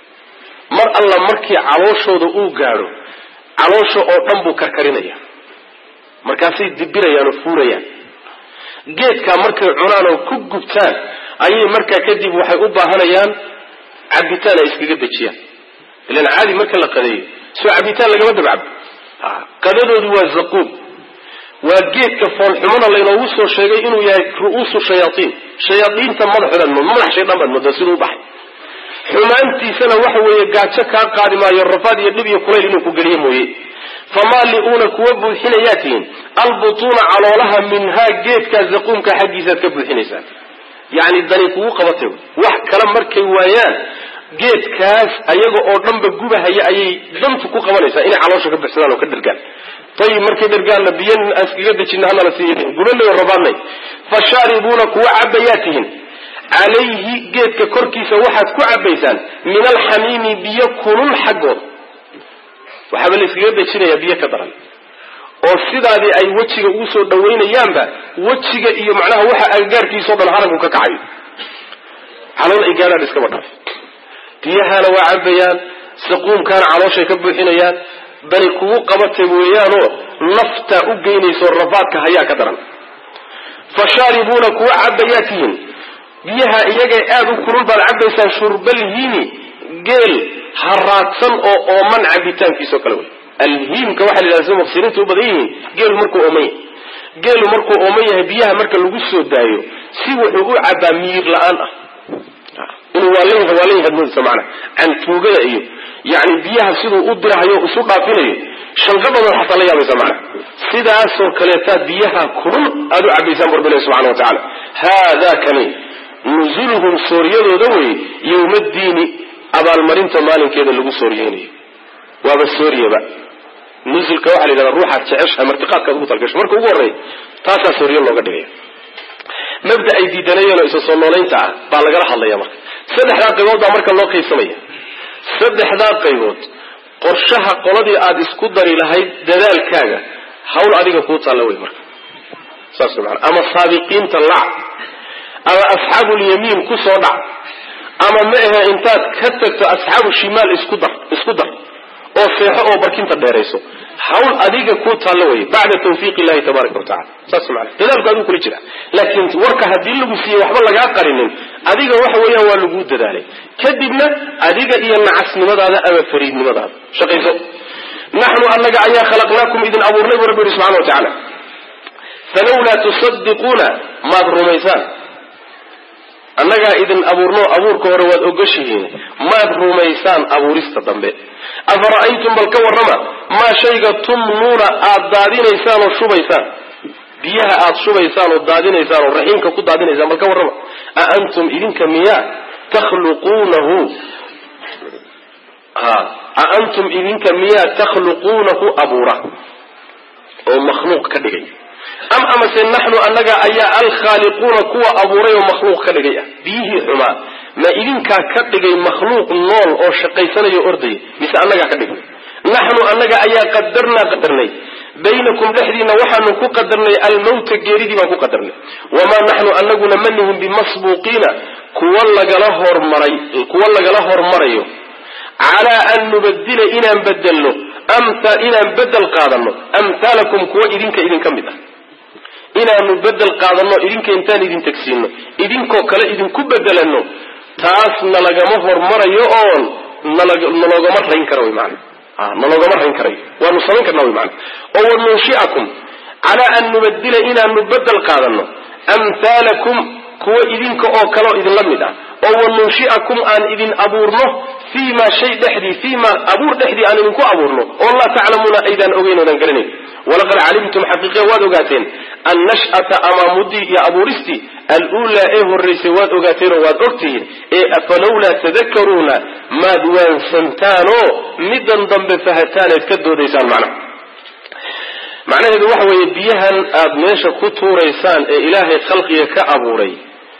mar alla markii calooshooda uu gaadho caloosha oo dhan buu karkarinaya markaasay dibirayaan oo fuurayaan geedkaa markay cunaan oo ku gubtaan ayay markaa kadib waxay u baahanayaan cabitaan ay iskaga dejiyaan ilan caadi marka la qadeeyo soo cabitaan lagama dabcabo qadadoodu waa zaquum waa geedka foolxumana laynoogu soo sheegay inuu yahay ru'uusu shayaaiin shayaaiinta madaxoodaad mood madax shaydaan baad moodaa siduu u baxay xumaantiisana waxa weeye gaajo kaa qaadi maayo rafaad iyo dhib iyo kulayl inuu ku geliyo mooye famaali'uuna kuwa buuxinayaa tihiin albutuuna caloolaha minhaa geedkaa zaquumka xaggiisaaad ka buuxinaysaan yacni dani kugu qabatay wax kale markay waayaan geedkaas ayaga oo dhanba gubahaya ayay dantu ku qabanaysaa inay caloosha ka buxsadaan oo ka dhergaan ayib markay dhergaanna biyan aan iskaga dejina hanala siiy gubanay oo rabaadnay fashaaribuuna kuwa cabayaa tihiin calayhi geedka korkiisa waxaad ku cabaysaan min alxamiimi biyo kulul xaggooda waxaaba la iskaga dejinayaa biyo ka daran oo sidaadii ay wejiga ugu soo dhawaynayaanba wejiga iyo macnaha waxa agagaarkiisao dhan haranku ka kacayo calool ay gaadhaan iskaba dhaaf biyahaana waa cabayaan saquumkaana calooshay ka buuxinayaan dani kugu qabatay weeyaanoo naftaa u geynayso rafaadka hayaa ka daran fashaaribuuna kuwa cabayaa tihiin biyaha iyagay aada u kulul baad cabaysaan shurbalhiimi geel haraadsan oo ooman cabitaankiisao kale wey alhiimka waxa la yidhahda sida muqsiriinta u badan yihiin geelu markuu ooman yahay geelu markuu ooman yahay biyaha marka lagu soo daayo si wuxuu u cabaa miyir la-aan ah inuu waa leeyahay waa leeyahay moodisa macana cantuugada iyo yani biyaha siduu u dirahayo isu dhaafinayo shanqadoodan xataa la yaabaysa macana sidaasoo kaleetaad biyaha kulul aada u cabaysaan barbile subxana wa tacaala haadaa kani nuzuluhum sooryadooda wey yowmaddiini abaalmarinta maalinkeeda lagu sooriyeynayo waaba sooriyaba nusulka waxaa la yidhahda ruuxaad jeceshahay martiqaadkaad ugu talgasho marka ugu horreeya taasaa sooriyo looga dhigaya mabda ay diidanayeen oo isa soo noolaynta ah baa lagala hadlaya marka saddexdaa qaybood baa marka loo qaybsamaya saddexdaa qaybood qorshaha qoladii aada isku dari lahayd dadaalkaaga hawl adiga kuu taalla wey marka saas maana ama saabiqiinta lac ama asxaabulyamiin ku soo dhac ama ma ahe intaad ka tagto asxaabu shimaal isku dar isku dar oo seexo oo barkinta dheerayso hawl adiga kuu taallo wey bacda tawfiiq illahi tabaaraka watacala saas maana dadaalku adigu kula jira laakiin warka haddii lagu siiyey waxba lagaa qarinin adiga waxa weeyaan waa laguu dadaalay kadibna adiga iyo nacasnimadaada ama fariidnimadaada shaqayso naxnu annaga ayaa khalaqnaakum idin abuurnay buu rabbi yihi subxana wa tacaala falawlaa tusadiquuna maad rumaysaan annagaa idin abuurno abuurka hore waad ogoshihiin maad rumaysaan abuurista dambe afara'aytum bal ka warrama maa shayga tumnuuna aad daadinaysaan oo shubaysaan biyaha aad shubaysaan oo daadinaysaan oo raxiimka ku daadinaysaan bal ka warrama a antum idinka miyaa takhluquunahu ha a antum idinka miyaa takhluquunahu abuura oo makhluuq ka dhigay am amase naxnu annaga ayaa alkhaaliquuna kuwa abuuray oo makhluuq ka dhigay ah biyihii xumaa ma idinkaa ka dhigay makhluuq nool oo shaqaysanayo ordaya mise annagaa ka dhignay naxnu annaga ayaa qadarnaa qadarnay baynakum dhexdiina waxaanu ku qadarnay almawta geeridii baan ku qadarnay wamaa naxnu anaguna ma nihim bimasbuuqiina kuwa lagala hormaray kuwa lagala hormarayo calaa an nubadila inaan bedelno inaan bedel qaadano amhaalakum kuwa idinka idinka mid ah inaanu bedel qaadano idinka intaan idin tegsiino idinkoo kale idinku bedelano taas nalagama hormarayo oon naloogama rayn kara wy maana naloogama rayn karayo waanu samayn karna wy maana oo wanunshiakum calaa an nubadila inaanu bedel qaadano amhaalakum kuwa idinka oo kaleo idinla mid ah oo wanunshiakum aan idin abuurno fii ma shay dhexdii fii ma abuur dhexdii aan idinku abuurno oo laa taclamuuna aydaan ogeyn oodaan garanayn walaqad calimtum xaqiiqe waad ogaateen annash'ata amaamudii iyo abuuristii aluulaa ee horraysay waad ogaateenoo waad ogtihiin ee afalawlaa tadakaruuna maad waansantaanoo middan dambe fahataaneed ka doodaysaan macnaha macnaheedu waxa weeye biyahan aad meesha ku tuuraysaan ee ilaahay khalqiga ka abuuray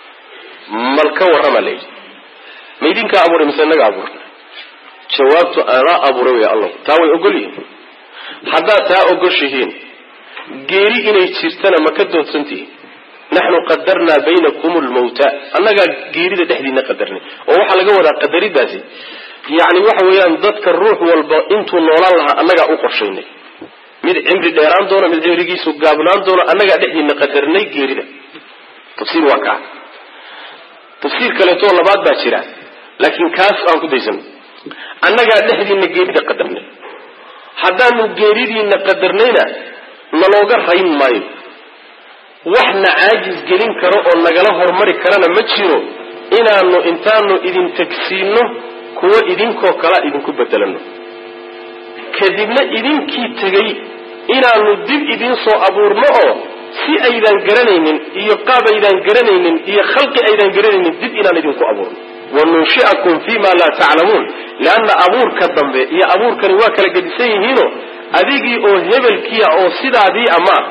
mal ka warrama layidhi ma idinkaa abuuray mise inaga abuuray jawaabtu anaa abuuray wey allah taa way ogol yihiin haddaad taa ogoshihiin geeri inay jirtana ma ka doodsantihiin naxnu qadarnaa baynakum lmawta annagaa geerida dhexdiina qadarnay oo waxaa laga wadaa qadaridaasi yacni waxa weeyaan dadka ruux walba intuu noolaan lahaa annagaa u qorshaynay mid cimri dheeraan doono mid cimrigiisu gaabnaan doono annagaa dhexdiina qadarnay geerida tafsiir waa kaa tafsiir kaleetoo labaad baa jira laakiin kaas aan ku daysano annagaa dhexdiina geerida qadarnay haddaanu geeridiina qadarnayna nalooga rayn maayo waxna caajis gelin karo oo nagala hormari karana ma jiro inaanu intaanu idin tegsiino kuwo idinkoo kalea idinku bedelano kadibna idinkii tegay inaanu dib idiin soo abuurno oo si aydaan garanaynin iyo qaab aydaan garanaynin iyo khalqi aydaan garanaynin dib inaan idinku abuurno wanunshiakum fi ma laa taclamuun leanna abuurka dambe iyo abuurkani waa kala gedisan yihiino adigii oo hebelkiya oo sidaadii ama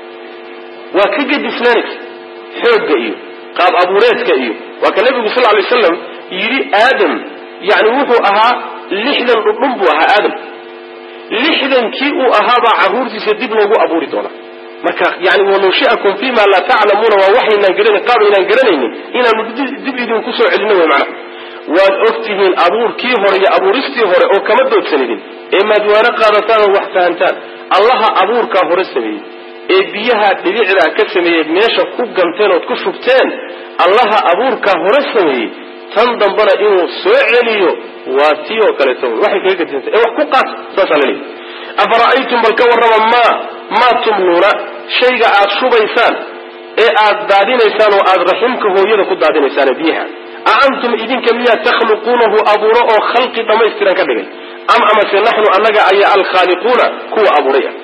waa ka gedisnaanaysa xoogga iyo qaab abuureedka iyo waa ka nabigu sal lay slam yidhi aadam yani wuxuu ahaa lixdan dhudhun buu ahaa aadam lixdankii uu ahaabaa caruurtiisa dib loogu abuuri doonaa marka yani wanunshiakum fi ma laa taclamuuna waa waxaynaan garanayn qaab aynaan garanaynin inaanu dib idinku soo celino wey macnaha waad ogtihiin abuurkii hore iyo abuuristii hore oo kama doodsanidin ee maadwaano qaadataan oo wax fahantaan allaha abuurkaa hore sameeyey ee biyaha dhibicdaa ka sameeyey meesha ku ganteen ood ku shubteen allaha abuurkaa hore sameeyey tan dambana inuu soo celiyo waa tii oo kaleeto waxay kaga gadisanta ee wax ku qaata saasaa laleeyahy afara'aytum bal ka warrama maa maa tumnuuna shayga aad shubaysaan ee aad daadinaysaan oo aad raximka hooyada ku daadinaysaan biyaha a antum idinka miyaa takhluquunahu abuuro oo khalqi dhammaystiran ka dhigay am amase naxnu annaga ayaa alkhaaliquuna kuwa abuuray ah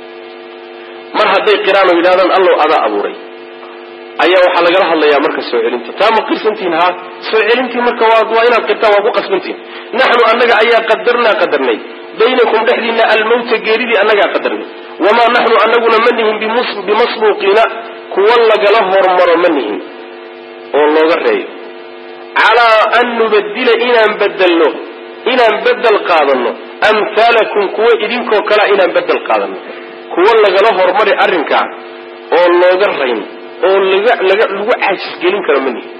mar hadday qiraano yidhahdaan allow adaa abuuray ayaa waxaa lagala hadlayaa marka soo celinta taa ma qirsantihin ha soo celintii marka waa inaad qirtaan waa ku qasbantihin naxnu annaga ayaa qadarnaa qadarnay baynakum dhexdiina almawta geeridii annagaa qadarnay wamaa naxnu anaguna ma nihin bimasbuuqiina kuwa lagala hormaro ma nihin oo looga reeyo calaa an nubadila inaan bedelno inaan bedel qaadano amhaalakum kuwa idinkoo kalea inaan bedel qaadano kuwa lagala hormari arrinkaa oo looga rayn oo laga laga lagu caajisgelin karo manihi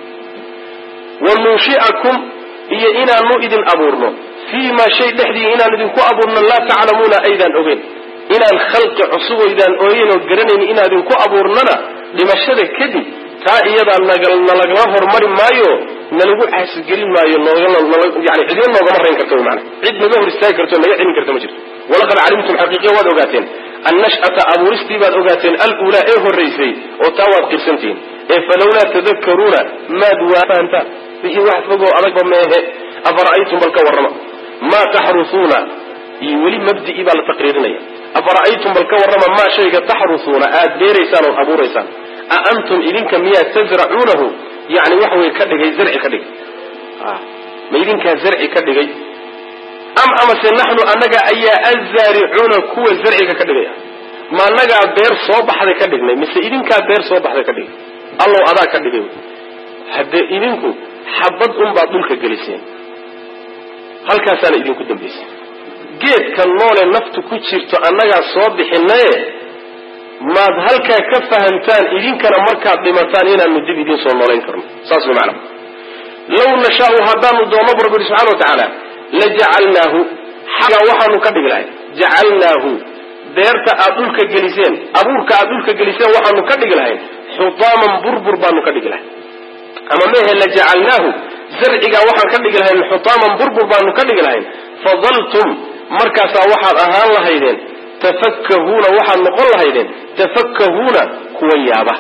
wa nunshi'akum iyo inaanu idin abuurno fii maa shay dhexdii inaan idinku abuurno laa taclamuuna aydaan ogeyn inaan khalqi cusub oydaan ooyeyn oo garanayn inaan idinku abuurnana dhimashada kadib taa iyadaa nalagala hormari maayo nalagu caasigelin maayo yani cidina noogama rayn karto mana cid naga hor istaagi karto naga celin karta ma jirto walaqad calimtum xaqiiqiya waad ogaateen annash'ata abuuristii baad ogaateen aluulaa ee horraysay oo taa waad qirsantihiin ee falawlaa tadakaruuna maad waafahantaan wixii wax fogoo adagba meehe afara'aytum bal ka warrama maa taxrusuuna iyo weli mabdi'ii baa la taqriirinaya afara'aytum bal ka warrama maa shayga taxrusuuna aad beeraysaan ood abuuraysaan a antum idinka miyaa tasracuunahu yani waxa weye ka dhigay zarci ka dhigay ma idinkaa zarci ka dhigay am amase naxnu annaga ayaa azaaricuuna kuwa zarciga ka dhigaya ma annagaa beer soo baxday ka dhignay mise idinkaa beer soo baxday ka dhigay allow adaa ka dhigay haddee idinku xabad unbaad dhulka geliseen halkaasaana idinku dambaysay geedka noole naftu ku jirto annagaa soo bixinaye maad halkaa ka fahamtaan idinkana markaad dhimataan inaanu dib idiin soo noolayn karno saas way macana law nashaau haddaanu doonno bu rabbi yihi subxana wa tacaala lajacalnaahu xagaa waxaanu ka dhigi lahay jacalnaahu beerta aad dhulka geliseen abuurka aad dhulka geliseen waxaanu ka dhigi lahayn xutaaman burbur baanu ka dhigi lahay ama mehe lajacalnaahu zarcigaa waxaan ka dhigi lahayn xutaaman burbur baanu ka dhigi lahayn fadaltum markaasaa waxaad ahaan lahaydeen tafakkahuuna waxaad noqon lahaydeen tafakkahuuna kuwa yaaba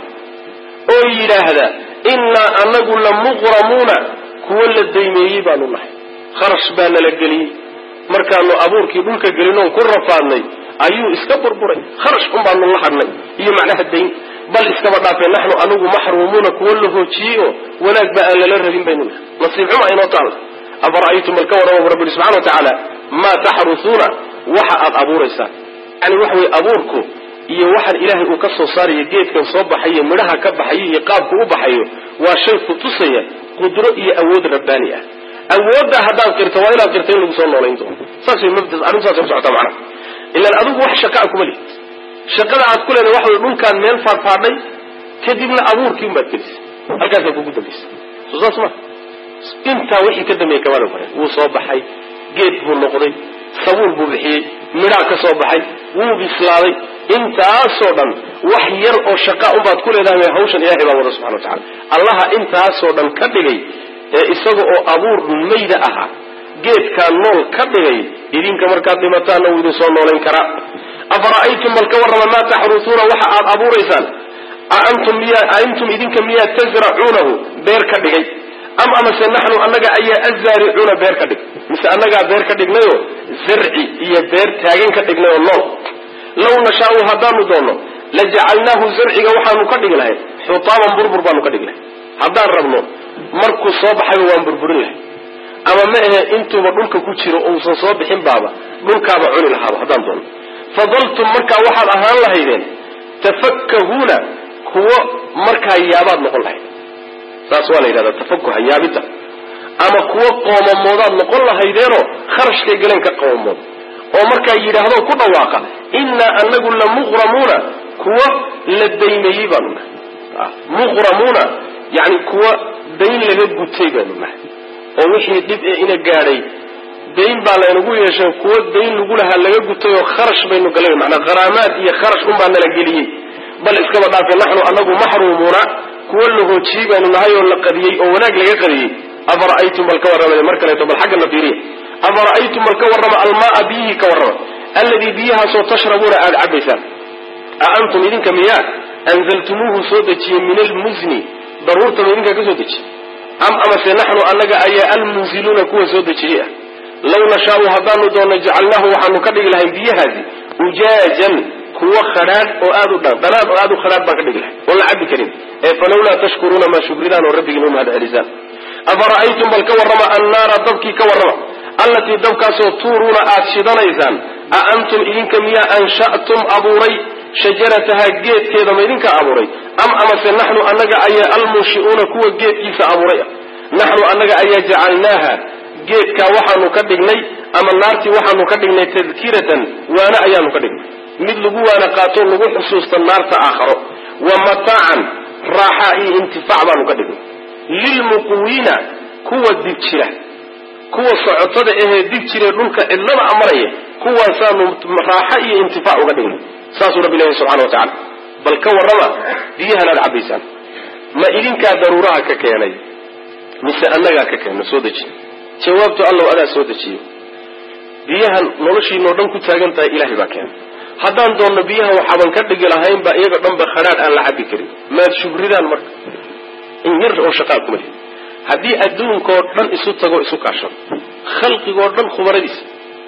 oo yidhaahda innaa anagu la muqramuuna kuwa la daymeeyey baanu nahay kharash baa nala geliyey markaanu abuurkii dhulka gelinoon ku rafaadnay ayuu iska burburay kharash un baanu la hadhnay iyo macnaha dayn bal iskaba dhaafee naxnu anigu maxruumuuna kuwa la hoojiyey oo wanaag ba aan lala rabin baynu nahay nasiib xuma inoo taalla afara'aytum bal ka warrama bu rabbi yihi subxana wa tacaala maa taxrusuuna waxa aad abuuraysaan yani waxa weye abuurku iyo waxaan ilaahay uu ka soo saarayo geedkan soo baxayo midhaha ka baxayo iyo qaabku u baxayo waa shay ku tusaya qudro iyo awood rabbaani ah awoodda haddaad qirto waa inaad qirto in lagu soo noolayn doono saas way mabda arrintu saasay ku socotaa macnaha ilaan adigu wax shaqa a kuma lihid shaqada aad ku leedahay waxa way dhulkaan meel faadfaadhay kadibna abuurkii unbaad gelisay halkaasaa kugu dambaysay soo saas ma intaa wixii ka dambeeyey kamada hore wuu soo baxay geed buu noqday sabuul buu bixiyey midhaa ka soo baxay wuu bislaaday intaasoo dhan wax yar oo shaqa unbaad ku leedahay hawshan ilahay baa wada subxana wa tacala allaha intaasoo dhan ka dhigay ee isaga oo abuur mayda ahaa geedkaa nool ka dhigay idinka markaad dhimataanna wuu idin soo noolayn karaa afara'aytum bal ka warrama maa taxrusuuna waxa aad abuuraysaan aantum miya antum idinka miyaa tasracuunahu beer ka dhigay am amase naxnu annaga ayaa azaaricuuna beer ka dhig mise annagaa beer ka dhignayoo zarci iyo beer taagan ka dhignay oo nool law nashaau haddaanu doonno lajacalnaahu zarciga waxaanu ka dhigi lahay xutaaman burbur baanu ka dhigi lahay haddaan rabno markuu soo baxayba waan burburin lahay ama ma ahe intuuba dhulka ku jiro uusan soo bixin baaba dhulkaaba cuni lahaaba haddaan doonno fadaltum markaa waxaad ahaan lahaydeen tafakkahuuna kuwo markaa yaabaad noqon lahayd saas waa la yidhahdaa tafakuha yaabidda ama kuwo qoomamoodaad noqon lahaydeenoo kharashkay galeen ka qoomamood oo markaa yidhaahdo ku dhawaaqa innaa anagu la muqramuuna kuwo la daymeeyey baanu nahay muqramuuna yani kuwa dayn laga gutay baanu nahay oo wixii dhib ee ina gaadhay dayn baa laynagu yeeshay kuwo dayn lagu lahaa laga gutay oo kharash baynu galay manaa kharaamaad iyo kharash unbaa nala geliyey bal iskaba dhaafe naxnu anagu maxruumuuna kuwo la hoojiyey baanu nahay oo la qadiyey oo wanaag laga qadiyey afara'aytum bal ka warramay mar kaleeto bal xagga nafiiriya afara'aytum bal ka warrama almaaa biyihii ka warrama alladii biyahaasoo tashrabuuna aada cabaysaan a antum idinka miyaa anzaltumuuhu soo dejiyey min almuzni daruurtaba idinkaa ka soo dejiye am amase naxnu annaga ayaa almunziluuna kuwa soo dejiyey ah law nashaau haddaanu doonno jacalnaahu waxaanu ka dhigi lahayn biyahaasi ujaajan kuwo khadhaadh oo aad u dhan dhanaan oo aad u khadhaadh baan ka dhigi lahay oon la cabbi karin ee falawlaa tashkuruuna maa shukridaan oo rabbigiin u mahad celisaan afara'aytum bal ka warrama annaara dabkii ka warrama allatii dabkaasoo tuuruuna aad shidanaysaan a antum idinka miyaa ansha'tum abuuray shajaratahaa geedkeeda ma idinka abuuray am amase naxnu annaga ayaa almunshi'uuna kuwa geedkiisa abuuray ah naxnu annaga ayaa jacalnaaha geedkaa waxaanu ka dhignay ama naartii waxaanu ka dhignay tadkiratan waana ayaanu ka dhignay mid lagu waana qaato lagu xusuusta naarta aakharo wa mataacan raaxa iyo intifaac baanu ka dhignay lilmuqwiina kuwa dib jira kuwa socotada ahee dib jiree dhulka cidlada amaraya kuwaasaanu raaxa iyo intifaac uga dhignay saasuu rabbi leeyahy subxana wa tacala bal ka warrama biyahan aad cabbaysaan ma idinkaa daruuraha ka keenay mise annagaa ka keenna soo dejiy jawaabtu allow adaa soo dejiyo biyahan noloshiinoo dhan ku taagan tahay ilaahay baa keenay haddaan doonno biyaha waxaaban ka dhigi lahaynba iyaga dhanba khadhaadh aan la cabbi karin maad shugridaan marka in yar oo shaqaa kuma lihi haddii adduunkoo dhan isu tago isu kaashado khalqigoo dhan khubaradiisa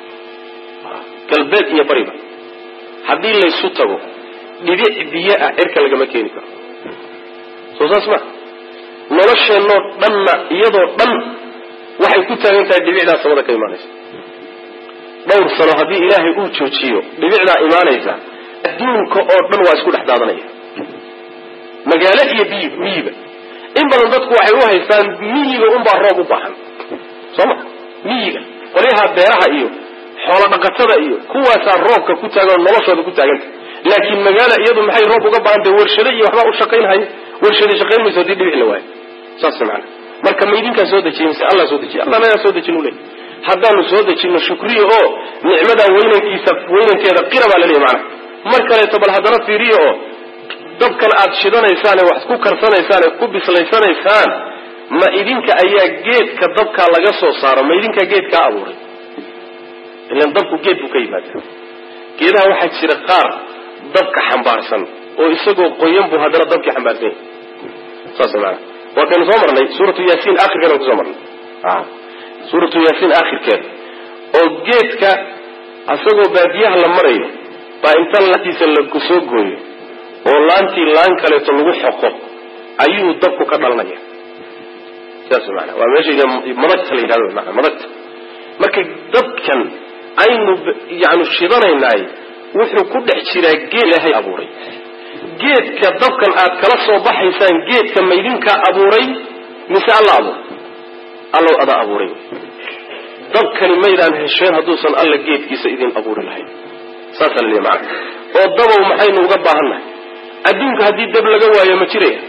galbeed iyo bariba haddii laysu tago dhibic biyo ah cirka lagama keeni karo soo saas ma nolosheennoo dhanna iyadoo dhan waxay ku taagan tahay dhibicdaa samada ka imaanaysa dhowr sano haddii ilaahay uu joojiyo dhibicdaa imaanaysa adduunka oo dhan waa isku dhex daadanaya magaalo iyo biy miyiba in badan dadku waxay u haystaan miyiga unbaa roob u baahan soo ma miyiga qolyaha beeraha iyo xoolo dhaqatada iyo kuwaasaa roobka ku taagan oo noloshooda ku taaganta laakiin magaala iyadu maxay roob uga baahantahay warshado iyo waxbaa u shaqaynhaya warshada shaqayn mayso hadii dhibic la waayo saas maana marka ma idinkaa soo dejiye mise allah soo dejiye allah nagaa soo dejin u leey haddaanu soo dejino shukriya oo nicmadaa weynankiisa weynankeeda qira baa laleeyahy maana mar kaleeto bal haddana fiiriya oo dabkan aad shidanaysaan ee wax ku karsanaysaan ee ku bislaysanaysaan ma idinka ayaa geedka dabkaa laga soo saaro ma idinkaa geedkaa abuuray ilan dabku geed buu ka yimaada geedaha waxaa jira qaar dabka xambaarsan oo isagoo qoyan buu haddana dabkii xambaarsan yahay saas maana waa kaynu soo marnay suuratu yaasiin akhirkeeda kusoo marnay suuratu yaasiin akhirkeeda oo geedka isagoo baadiyaha la marayo baa inta laantiisa la soo gooyo oo laantii laan kaleeto lagu xoqo ayuu dabku ka dhalanaya sidaas maana waa meesha madagta la yidhahdo maana madagta marka dabkan aynu yani shidanaynaay wuxuu ku dhex jiraa geed ilaahay abuuray geedka dabkan aad kala soo baxaysaan geedka maydinkaa abuuray mise alla abuuray allow adaa abuuray dabkani maydaan hesheen hadduusan alla geedkiisa idin abuuri lahayn saasaa laleeya macana oo dabow maxaynu uga baahannahay adduunka haddii dab laga waayo ma jiraya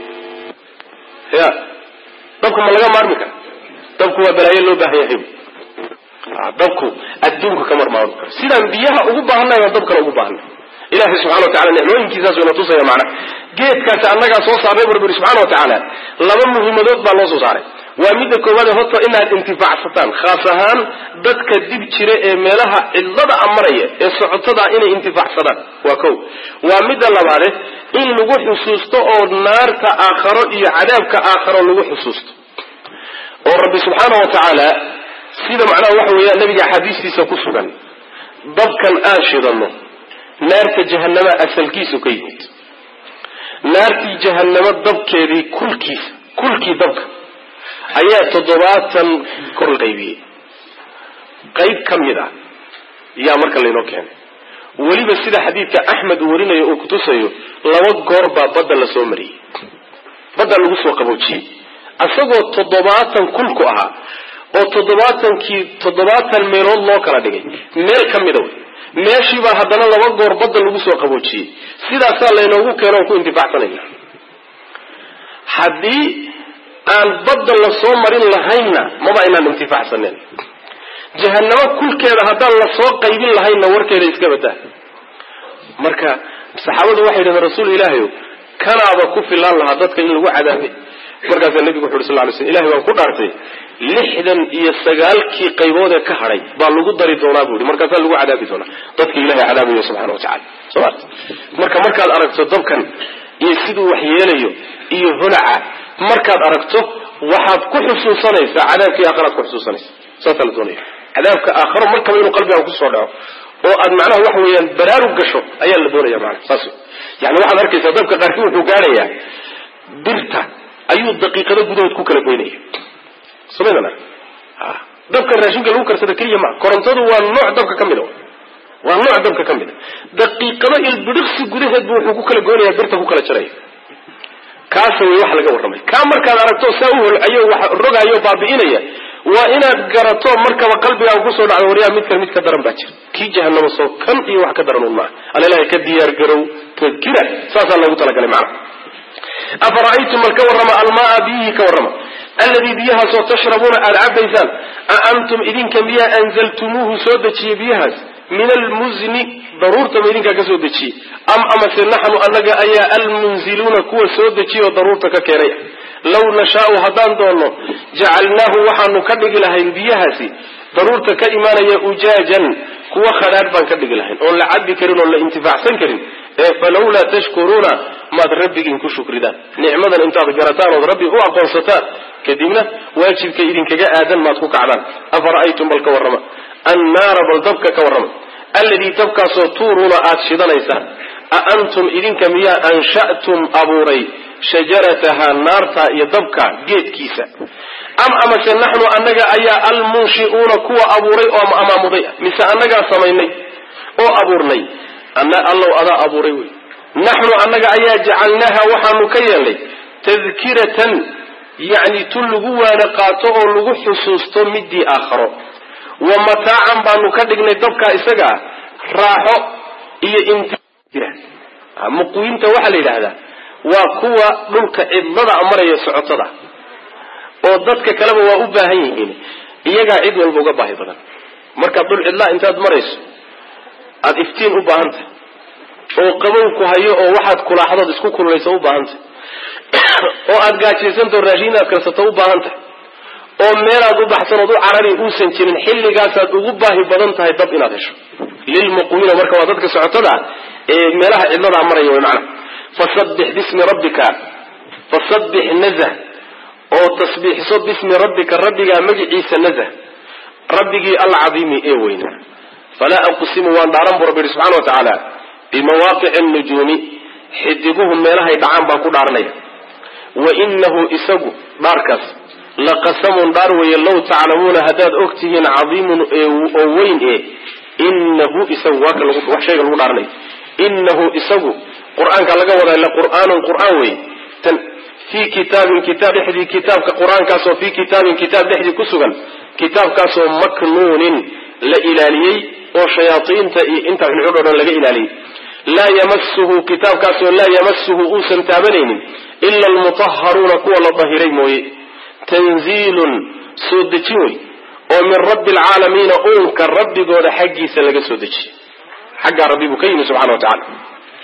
ya dabka ma laga maarmi kara dabku waa balaayo loo baahan yahay dabku adduunka ka marmaarmi karo sidaan biyaha ugu baahannahay baan dabkana ugu baahannahay ilahay subxana wa tacala nicmooyinkiisaas ina tusaya macna geedkaasi annagaa soo saarnay bu rabbi yuri subxana wa tacaala laba muhiimadood baa loo soo saaray waa midda koowaade horta inaad intifaacsataan khaas ahaan dadka dib jira ee meelaha cidlada amaraya ee socotada inay intifaacsadaan waa kow waa midda labaade in lagu xusuusto oo naarta aakharo iyo cadaabka aakharo lagu xusuusto oo rabbi subxaana wa tacaala sida macnaha waxa weeya nabiga axaadiistiisa ku sugan dabkan aan shidano naarta jahanama asalkiisu ka yimid naartii jahanamo dabkeedii kulkiisa kulkii dabka ayaa toddobaatan kor la qaybiyey qayb ka mid ah yaa marka laynoo keenay weliba sida xadiidka axmed uu warinayo uu kutusayo laba goor baa badda la soo mariyey badda lagu soo qaboojiyey isagoo toddobaatan kulku ahaa oo toddobaatankii toddobaatan meelood loo kala dhigay meel ka mida wey meeshiibaa haddana laba goor badda lagu soo qaboojiyey sidaasaa laynoogu keeno on ku intifaacsanayna haddii aan badda la soo marin lahaynna maba aynaan intifaacsanen jahanamo kulkeeda haddaan la soo qaybin lahaynna warkeeda iska badaa marka saxaabadu waxay yidhahdeen rasuul ilaahayow kanaaba ku filaan lahaa dadka in lagu cadaabay markaasaa nebigu wuxu uhi sal ly slm ilahay baan ku dhaartay lixdan iyo sagaalkii qaybood ee ka hadhay baa lagu dari doonaa bu ihi markaasaa lagu cadaabi doonaa dadka ilahay cadaabayo subxana watacala soo ma marka markaad aragto dabkan iyo siduu wax yeelayo iyo holaca markaad aragto waxaad ku xusuusanaysaa cadaabkii aakharaad ku xusuusanaysa saasaa la doonaya cadaabka aakharo markaba inuu qalbigaan kusoo dhaco oo aad macnaha waxa weeyaan baraarug gasho ayaa la doonaya maana saas yani waxaad arkaysaa dabka qaarkii wuxuu gaadhayaa birta ayuu daqiiqado gudahood ku kala goynaya somaydana dabka raashinka lagu karsada keliya maa korontadu waa nooc dabka ka mida waa nooc dabka ka mida daqiiqado ilbidhiqsi gudaheed bu wuxuu ku kala goynaya birta ku kala jaraya kaasa way wax laga warramay kaa markaad aragto saa u holcayo wax rogaayo baabi'inaya waa inaad garato markaba qalbigaaga kusoo dhacdo waryaa midkan mid ka daran baa jira kii jahanamo soo kan iyo wax ka daran un maaha alalahay ka diyaar garow tadkira saasaa loogu talagalay macna afara'aytum mal ka warrama almaa biyihii ka warrama alladii biyahaasoo tashrabuuna aada cabaysaan a antum idinka miyaa anzaltumuuhu soo dejiyey biyahaas min almuzni daruurta ma idinkaa ka soo dejiyey am amase naxnu annaga ayaa almunziluuna kuwa soo dejiyey oo daruurta ka keenay law nashaau haddaan doonno jacalnaahu waxaanu ka dhigi lahayn biyahaasi daruurta ka imaanaya ujaajan kuwa khadhaadh baan ka dhigi lahayn oon la cabi karin oon la intifaacsan karin ee falawlaa tashkuruuna maad rabbigiin ku shukridaan nicmadan intaad garataan ood rabbi u aqoonsataan kadibna waajibka idinkaga aadan maad ku kacdaan afara'aytum bal ka warrama annaara bal dabka ka warrama alladii dabkaasoo tuuruuna aad shidanaysaan a antum idinka miyaa ansha'tum abuuray shajaratahaa naarta iyo dabka geedkiisa am amase naxnu annaga ayaa almunshi'uuna kuwa abuuray oo amaamuday mise annagaa samaynay oo abuurnay allow adaa abuuray wey naxnu annaga ayaa jacalnaaha waxaanu ka yeelnay tadkiratan yacni tu lagu waana qaato oo lagu xusuusto midii aakharo wa mataacan baanu ka dhignay dabkaa isagaa raaxo iyo int muqwiinta waxaa la yidhaahdaa waa kuwa dhulka cidlada maraya socotada oo dadka kaleba waa u baahan yihiin iyagaa cid walba uga baahi badan markaad dhul cidlaa intaad marayso aada iftiin u baahan tahay oo qabow ku hayo oo waxaad kulaaxdood isku kululayso u baahan tahay oo aada gaajaysantaho raashin aad karsato u baahan tahay oo meelaad u baxsanood u carari uusan jirin xilligaasaad ugu baahi badan tahay dab inaad hesho lilmuqwiina marka waa dadka socotada ee meelaha cidladaa maraya way macna fasabbix bismi rabbika fasabbix nazah oo tasbiixso bismi rabbika rabbigaa magiciisa nazah rabbigii alcadiimi ee weynaa falaa aqsimu waan dhaaran bu rabbi yihi subxana wa tacaala bimawaaqici annujuumi xidiguhu meelahay dhacaan baan ku dhaaranaya wa inahu isagu dhaarkaas laqasamun dhaar weeye low taclamuuna haddaad og tihiin cadiimun oo weyn e inahu isagu waa ka wax shayga lagu dhaaranayo inahu isagu qur-aanka laga wadaa la qur'aanun qur'aan wey tan fii kitaabin kitaab dhexdii kitaabka qur-aankaasoo fii kitaabin kitaab dhexdii ku sugan kitaabkaasoo maknuunin la ilaaliyey oo shayaaiinta iyo inta xunxudh o dhan laga ilaaliyey laa yamasuhu kitaabkaasoo laa yamasuhu uusan taabanaynin ila almutaharuuna kuwa la dahiray mooye tanziilun soo dejin wey oo min rabbi alcaalamiina uunka rabbigooda xaggiisa laga soo dejiyey xaggaa rabbi buu ka yimi subxana wa tacala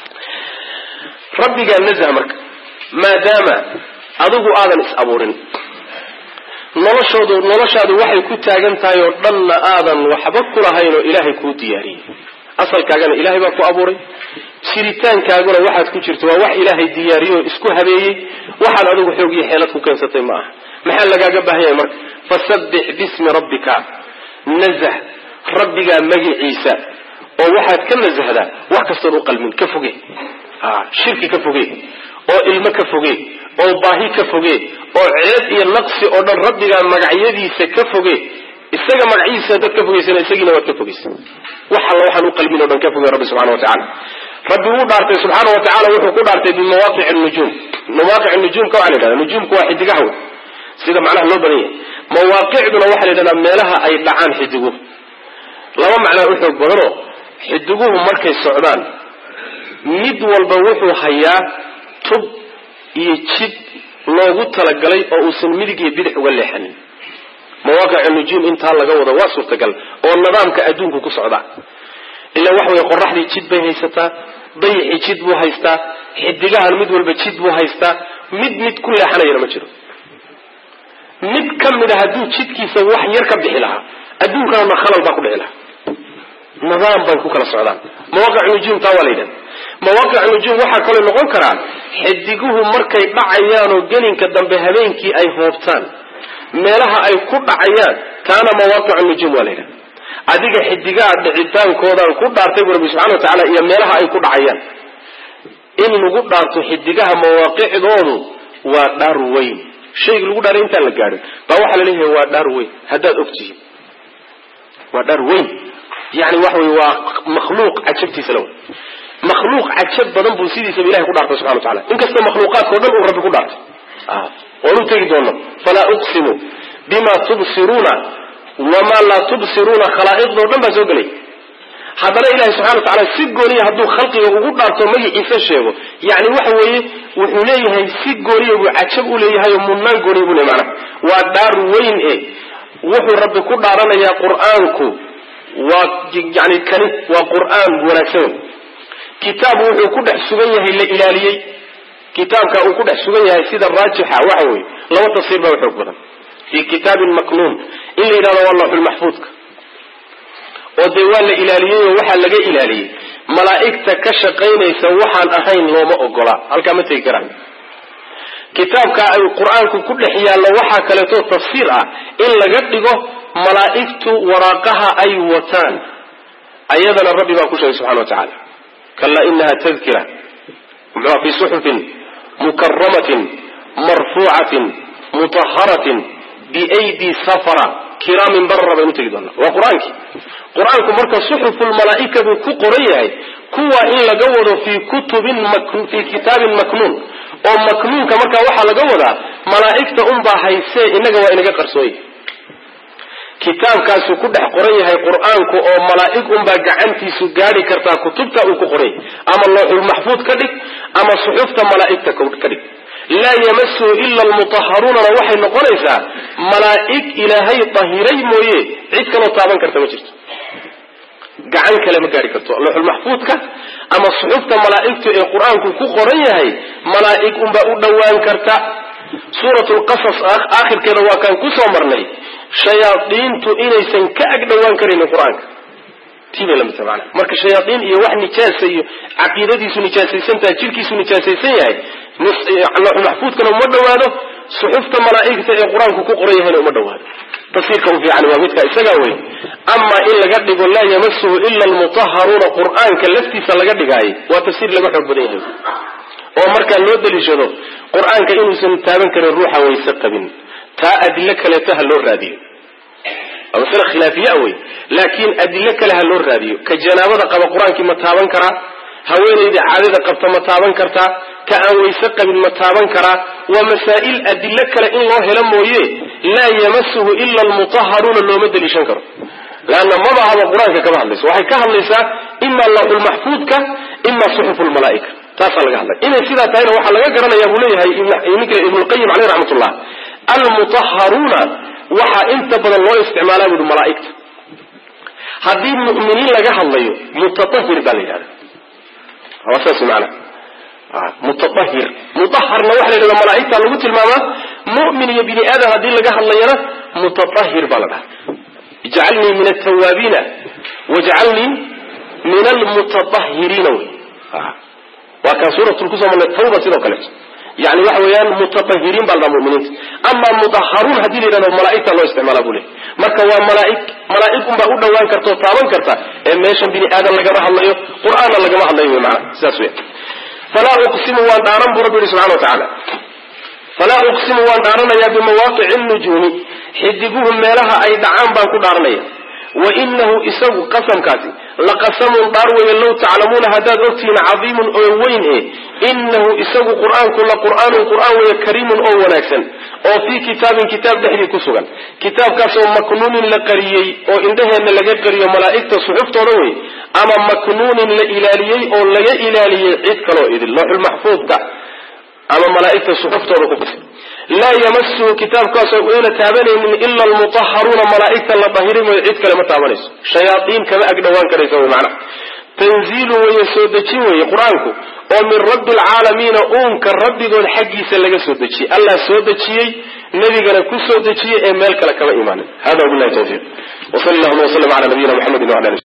rabbigaa nazha marka maadaama adigu aadan is abuurin noloshoodu noloshaadu waxay ku taagan tahay oo dhanna aadan waxba kulahayn oo ilaahay kuu diyaariyey asalkaagana ilaahay baa ku abuuray jiritaankaaguna waxaad ku jirto waa wax ilaahay diyaariyey oo isku habeeyey waxaad adigu xoog iyo xeelad ku keensatay ma aha maxaa lagaaga baahan yahay marka fasabbix bismi rabbika nazah rabbigaa magiciisa oo waxaad ka nasahdaa wax kastoon u qalmin ka foge shirki ka foge oo ilmo ka foge oo baahi ka foge oo ceeb iyo naqsi oo dhan rabbigaa magacyadiisa ka foge isaga magacyadiisa dad ka fogeysana isagiina waad ka fogeysa wax alla waxaan u qalmin o dhan ka foge rabbi subxana wa tacala rabbi wuu dhaartay subxaana wa tacala wuxuu ku dhaartay bimawaaqici nujuum mawaaqic nujuumka waxaa la yidhahda nujuumku waa xidigaha wey sida macnaha loo badan yahay mawaaqicduna waxaa la yidhahdaa meelaha ay dhacaan xidiguhu laba macnaa u xoog badanoo xidiguhu markay socdaan mid walba wuxuu hayaa tub iyo jid loogu talagalay oo uusan midig iyo bidix uga leexanin mawaaqic nujuum intaa laga wado waa suurtagal oo nidaamka adduunku ku socdaa ilaa waxa weye qoraxdii jid bay haysataa dayixii jid buu haystaa xidigahan mid walba jid buu haystaa mid mid ku leexanayana ma jiro mid ka mid a hadduu jidkiisa wax yar ka bixi lahaa adduunkaana khalal baa ku dhici lahaa nidaam bay ku kala socdaan mawaaqic nujuum taa waa la yidhahda mawaaqic nujuum waxaa kaloo noqon karaa xidiguhu markay dhacayaanoo gelinka dambe habeenkii ay hoobtaan meelaha ay ku dhacayaan taana mawaaqic nujuum waa la yidhahda adiga xidigaha dhicitaankoodan ku dhaartay bu rabbi subxana wa tacaala iyo meelaha ay ku dhacayaan in lagu dhaarto xidigaha mawaaqicdoodu waa dhaar weyn shayga lagu dhaaray intaan la gaadhin baa waxaa la leeyahay waa dhaar weyn haddaad og tihiin waa dhaar weyn yani waxa wey waa makhluuq cajabtiisa la wey makhluuq cajab badan buu sidiisaba ilahay ku dhaartay subxana wa tacala inkastoo makhluuqaadkao dhan uu rabbi ku dhaartay oonu tegi doono falaa uqsimu bima tubsiruuna wamaa laa tubsiruuna khalaa'iqdao dhan baa soo gelay haddana ilahi subxana wa tacala si gooniya hadduu khalqiga ugu dhaarto magaciisa sheego yani waxa weeye wuxuu leeyahay si gooniya buu cajab u leeyahay oo mudnaan gooniya buu leeyahy macnaha waa dhaar weyn e wuxuu rabbi ku dhaaranayaa qur-aanku waa yani kani waa qur-aan wanaagsan kitaab wuxuu ku dhex sugan yahay la ilaaliyey kitaabka uu ku dhex sugan yahay sida raajixa waxa weeye laba tafsiir baa xoog badan fii kitaabin maknuun in la yidhahdo waa lawxulmaxfuudka oo dee waa la ilaaliyey oo waxaa laga ilaaliyey malaa'igta ka shaqaynaysa waxaan ahayn looma ogola halkaa ma tegi karaan kitaabka ay qur-aanku ku dhex yaallo waxaa kaleeto tafsiir ah in laga dhigo malaa'igtu waraaqaha ay wataan ayadana rabbi baa ku sheegay subxana wa tacaala kallaa inaha tadkira muxua fi suxufin mukaramatin marfuucatin mutaharatin biaydi safara kiraamin barara baynu tegi doonaa waa qur-aankii qur-aanku marka suxufulmalaa'ika buu ku qoran yahay kuwa in laga wado fii kutubin fii kitaabin maknuun oo maknuunka markaa waxaa laga wadaa malaa'igta unbaa haysee inaga waa inaga qarsooye kitaabkaasuu ku dhex qoran yahay qur-aanku oo malaa'ig unbaa gacantiisu gaadhi kartaa kutubta uu ku qoran yahay ama looxulmaxfuud ka dhig ama suxufta malaa'igta ka dhig laa yamasuhu ila almutaharuunana waxay noqonaysaa malaa'ig ilaahay tahiray mooye cid kaloo taaban karta ma jirto gacan kale ma gaadhi karto looxulmaxfuudka ama suxufta malaa'igtu ee qur-aanku ku qoran yahay malaa'ig unbaa u dhowaan karta suurat lqasas aakhirkeeda waa kaan kusoo marnay shayaadiintu inaysan ka ag dhowaan karaynin qur-aanka tii bay lamidta mana marka shayaaiin iyo wax nijaasa iyo caqiidadiisu nijaasaysantaha jirkiisu nijaasaysan yahay looxulmaxfuudkana uma dhowaado suxufta malaa'igta ee qur-aanku ku qoran yahayna uma dhowaado tafsiirka u fiican waa midka isagaa wey ama in laga dhigo laa yamasuhu ila almutaharuuna qur-aanka laftiisa laga dhigaayo waa tafsiir laga xoog badan yahay oo markaa loo daliishado qur-aanka inuusan taaban karin ruuxa wayse qabin taa adilo kaleeto ha loo raadiyo waa masale khilaafiya wey laakiin adilo kale ha loo raadiyo ka janaabada qaba qur-aankii ma taaban karaa haweenayda caadada qabta ma taaban kartaa ka aan wayse qabin ma taaban karaa waa masaa'il adilo kale in loo helo mooye laa yamasuhu ila almutaharuuna looma daliishan karo leanna maba haba qur-aanka kama hadlayso waxay ka hadlaysaa ima lawxulmaxfuudka ima suxuf lmalaaika taasaa laga hadlay inay sidaa tahayna waxaa laga garanaya buu leeyahay ninka ibnulqayim caleyh raxmatullah almutaharuuna waxaa inta badan loo isticmaalaa buui malaaigta haddii mu'miniin laga hadlayo mutatahir baa la yidhahda waa saas maana mutaahir mutaharna waxa la yidhahda malaaigta lagu tilmaamaa mu'min iyo bini aadam haddii laga hadlayana mutaahir baa la dhaha ijcalnii min altawaabiina wajcalnii min almutaahiriina wey waa kaan suuratul kusoo marnay tawba sidoo kaleeto yani waxa weeyaan mutaahiriin baa la dhaha muminiinta ama mudaharuun haddii la yidhahdo malaaigta loo isticmaala buu lehy marka waa malaaig malaaig unbaa u dhowaan karta oo taaban karta ee meeshan bini aadan lagama hadlayo qur-aanna lagama hadlayo wy maana sidaas weya falaa uqsimu waan dhaaran buu rabbi yihi subxana wa tacaala falaa uqsimu waan dhaaranayaa bimawaaqici nujuumi xidiguhu meelaha ay dhacaan baan ku dhaaranaya wa inahu isagu qasamkaasi laqasamun dhaar weeye low taclamuuna haddaad ogtihiin cadiimun oo weyn e inahu isagu qur-aanku la qur'aanun qur-aan weeye kariimun oo wanaagsan oo fii kitaabin kitaab dhexdii ku sugan kitaabkaasoo maknuunin la qariyey oo indhaheenna laga qariyo malaa'igta suxuftooda wey ama maknuunin la ilaaliyey oo laga ilaaliyey cid kaloo idin looxulmaxfuudka ama malaaigta suxuftooda ku qasay laa yamasuhu kitaabkaasoo una taabanaynin ila almutaharuuna malaaigta la dahiri mooyo cid kale ma taabanayso shayaaiin kama ag dhowaan karaysa wy macnaha tanziilun weeye soo dejin weeye qur-aanku oo min rabbi alcaalamiina uunka rabbigood xaggiisa laga soo dejiyey allah soo dejiyey nebigana ku soo dejiyey ee meel kale kama imaanin hada wabilahi tawfiiq wsal llahuma wslm ala nabiyina mxamedi wala